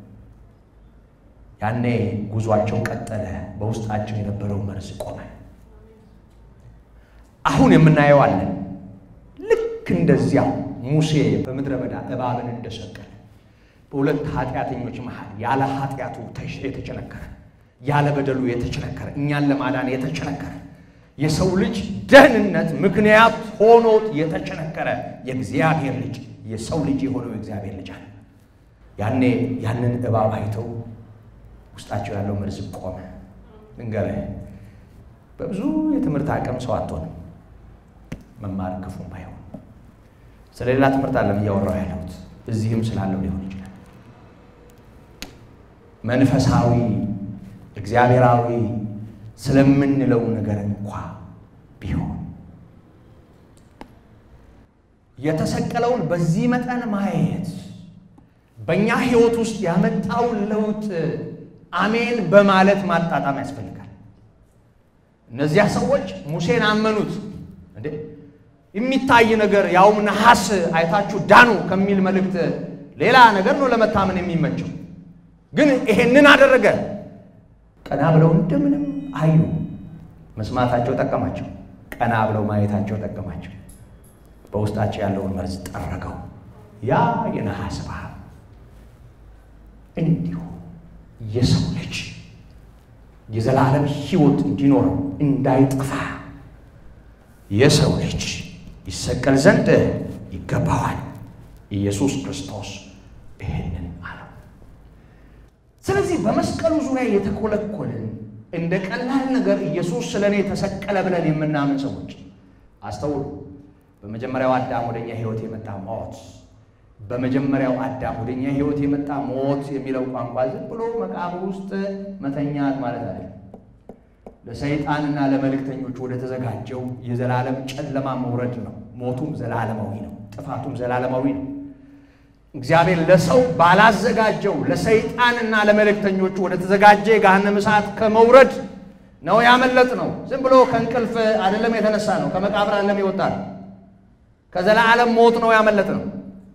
ያኔ ጉዟቸው ቀጠለ። በውስጣቸው የነበረው መርዝ ቆመ። አሁን የምናየው አለን። ልክ ልክ እንደዚያ ሙሴ በምድረ በዳ እባብን እንደሰቀለ በሁለት ኃጢአተኞች መሃል ያለ ኃጢአቱ የተቸነከረ ያለ በደሉ የተቸነከረ እኛን ለማዳን የተቸነከረ የሰው ልጅ ደህንነት ምክንያት ሆኖት የተቸነከረ የእግዚአብሔር ልጅ የሰው ልጅ የሆነው የእግዚአብሔር ልጅ አለ። ያኔ ያንን እባብ አይተው ውስጣቸው ያለው መርዝ ቆመ። ልንገርህ፣ በብዙ የትምህርት አቅም ሰው አትሆንም። መማር ክፉም ባይሆን ስለሌላ ትምህርት አለም እያወራው ያለሁት እዚህም ስላለው ሊሆን ይችላል። መንፈሳዊ እግዚአብሔራዊ ስለምንለው ነገር እንኳ ቢሆን የተሰቀለውን በዚህ መጠን ማየት በእኛ ሕይወት ውስጥ ያመጣውን ለውጥ አሜን በማለት ማጣጣም ያስፈልጋል። እነዚያ ሰዎች ሙሴን አመኑት። እንዴ የሚታይ ነገር ያውም ነሐስ አይታችሁ ዳኑ ከሚል መልእክት ሌላ ነገር ነው ለመታመን የሚመቸው። ግን ይሄንን አደረገ። ቀና ብለው እንደምንም አዩ። መስማታቸው ጠቀማቸው። ቀና ብለው ማየታቸው ጠቀማቸው። በውስጣቸው ያለውን መርዝ ጠረገው። ያ የነሐስ እባብ እንዲሁ የሰው ልጅ የዘላለም ሕይወት እንዲኖረው እንዳይጠፋ የሰው ልጅ ይሰቀል ዘንድ ይገባዋል። ኢየሱስ ክርስቶስ ይህንን አለው። ስለዚህ በመስቀሉ ዙሪያ የተኮለኮልን እንደ ቀላል ነገር ኢየሱስ ስለ እኔ ተሰቀለ ብለን የምናምን ሰዎች አስተውሉ። በመጀመሪያው አዳም ወደኛ ሕይወት የመጣ ሞት በመጀመሪያው አዳም ወደኛ ሕይወት የመጣ ሞት የሚለው ቋንቋ ዝም ብሎ መቃብር ውስጥ መተኛት ማለት አይደለም። ለሰይጣንና ለመልእክተኞች ወደ ተዘጋጀው የዘላለም ጨለማ መውረድ ነው። ሞቱም ዘላለማዊ ነው። ጥፋቱም ዘላለማዊ ነው። እግዚአብሔር ለሰው ባላዘጋጀው ለሰይጣንና ለመልእክተኞቹ ወደ ተዘጋጀ የገሃነመ እሳት ከመውረድ ነው ያመለጥ ነው። ዝም ብሎ ከእንቅልፍ አይደለም የተነሳ ነው። ከመቃብር አይደለም የወጣ ነው። ከዘላለም ሞት ነው ያመለጥ ነው።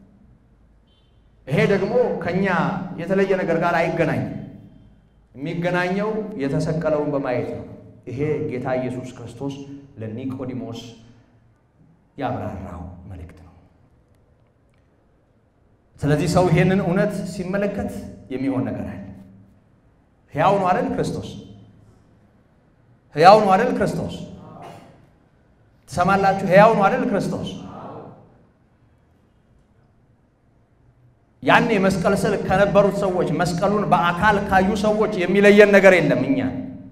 ይሄ ደግሞ ከኛ የተለየ ነገር ጋር አይገናኝም። የሚገናኘው የተሰቀለውን በማየት ነው። ይሄ ጌታ ኢየሱስ ክርስቶስ ለኒቆዲሞስ ያብራራው መልእክት ነው። ስለዚህ ሰው ይሄንን እውነት ሲመለከት የሚሆን ነገር አለ። ሕያው ነው አይደል ክርስቶስ? ሕያው ነው አይደል ክርስቶስ? ትሰማላችሁ? ሕያው ነው አይደል ክርስቶስ? ያኔ መስቀል ስር ከነበሩት ሰዎች መስቀሉን በአካል ካዩ ሰዎች የሚለየን ነገር የለም። እኛ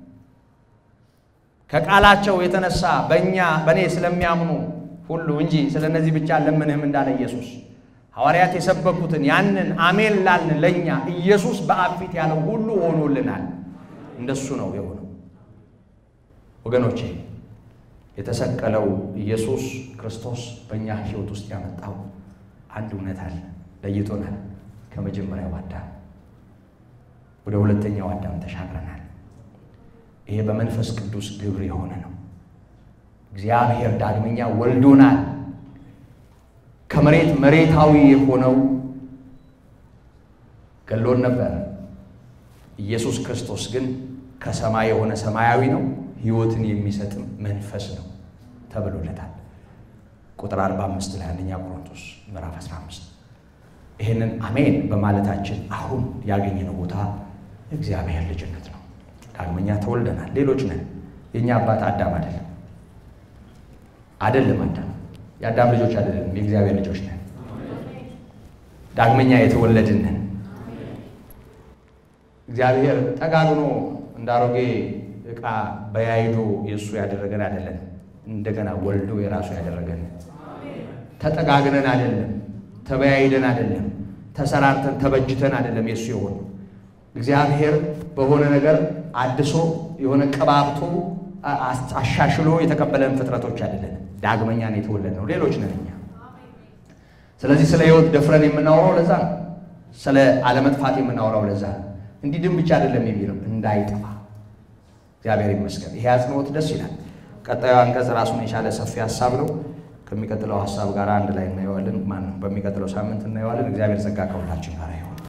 ከቃላቸው የተነሳ በእኛ በእኔ ስለሚያምኑ ሁሉ እንጂ ስለ እነዚህ ብቻ ለምንህም እንዳለ ኢየሱስ ሐዋርያት የሰበኩትን ያንን አሜን ላልን ለእኛ ኢየሱስ በአብ ፊት ያለው ሁሉ ሆኖልናል። እንደሱ ነው የሆነው። ወገኖቼ የተሰቀለው ኢየሱስ ክርስቶስ በእኛ ሕይወት ውስጥ ያመጣው አንድ እውነት አለ። ለይቶናል። ከመጀመሪያው አዳም ወደ ሁለተኛው አዳም ተሻግረናል። ይሄ በመንፈስ ቅዱስ ግብር የሆነ ነው። እግዚአብሔር ዳግመኛ ወልዶናል። ከመሬት መሬታዊ የሆነው ገሎን ነበር። ኢየሱስ ክርስቶስ ግን ከሰማይ የሆነ ሰማያዊ ነው፣ ሕይወትን የሚሰጥም መንፈስ ነው ተብሎለታል። ቁጥር 45 ላይ አንደኛ ቆሮንቶስ ምዕራፍ 15 ይህንን አሜን በማለታችን አሁን ያገኘነው ቦታ እግዚአብሔር ልጅነት ነው። ዳግመኛ ተወልደናል። ሌሎች ነን። የእኛ አባት አዳም አይደለም አይደለም። አዳም የአዳም ልጆች አይደለም፣ የእግዚአብሔር ልጆች ነን። ዳግመኛ የተወለድን ነን። እግዚአብሔር ጠጋግኖ እንደ አሮጌ ዕቃ በያይዶ የእሱ ያደረገን አይደለም። እንደገና ወልዶ የራሱ ያደረገን ተጠጋግነን አይደለም ተበያይደን አይደለም፣ ተሰራርተን ተበጅተን አይደለም። የእሱ የሆነ እግዚአብሔር በሆነ ነገር አድሶ የሆነ ቀባብቶ አሻሽሎ የተቀበለን ፍጥረቶች አይደለን። ዳግመኛ ነው የተወለድነው። ሌሎች ነን እኛ። ስለዚህ ስለ ሕይወት ደፍረን የምናወራው ለዛ ነው። ስለ አለመጥፋት የምናወራው ለዛ ነው። እንዲድን ብቻ አይደለም የሚለው እንዳይጠፋ እግዚአብሔር ይመስገን። ይሄ አጽንኦት ደስ ይላል። ቀጣዩ አንቀጽ ራሱን የቻለ ሰፊ ሀሳብ ነው። ከሚቀጥለው ሀሳብ ጋር አንድ ላይ እናየዋለን። ማነው በሚቀጥለው ሳምንት እናየዋለን። እግዚአብሔር ጸጋ ከሁላችን ጋር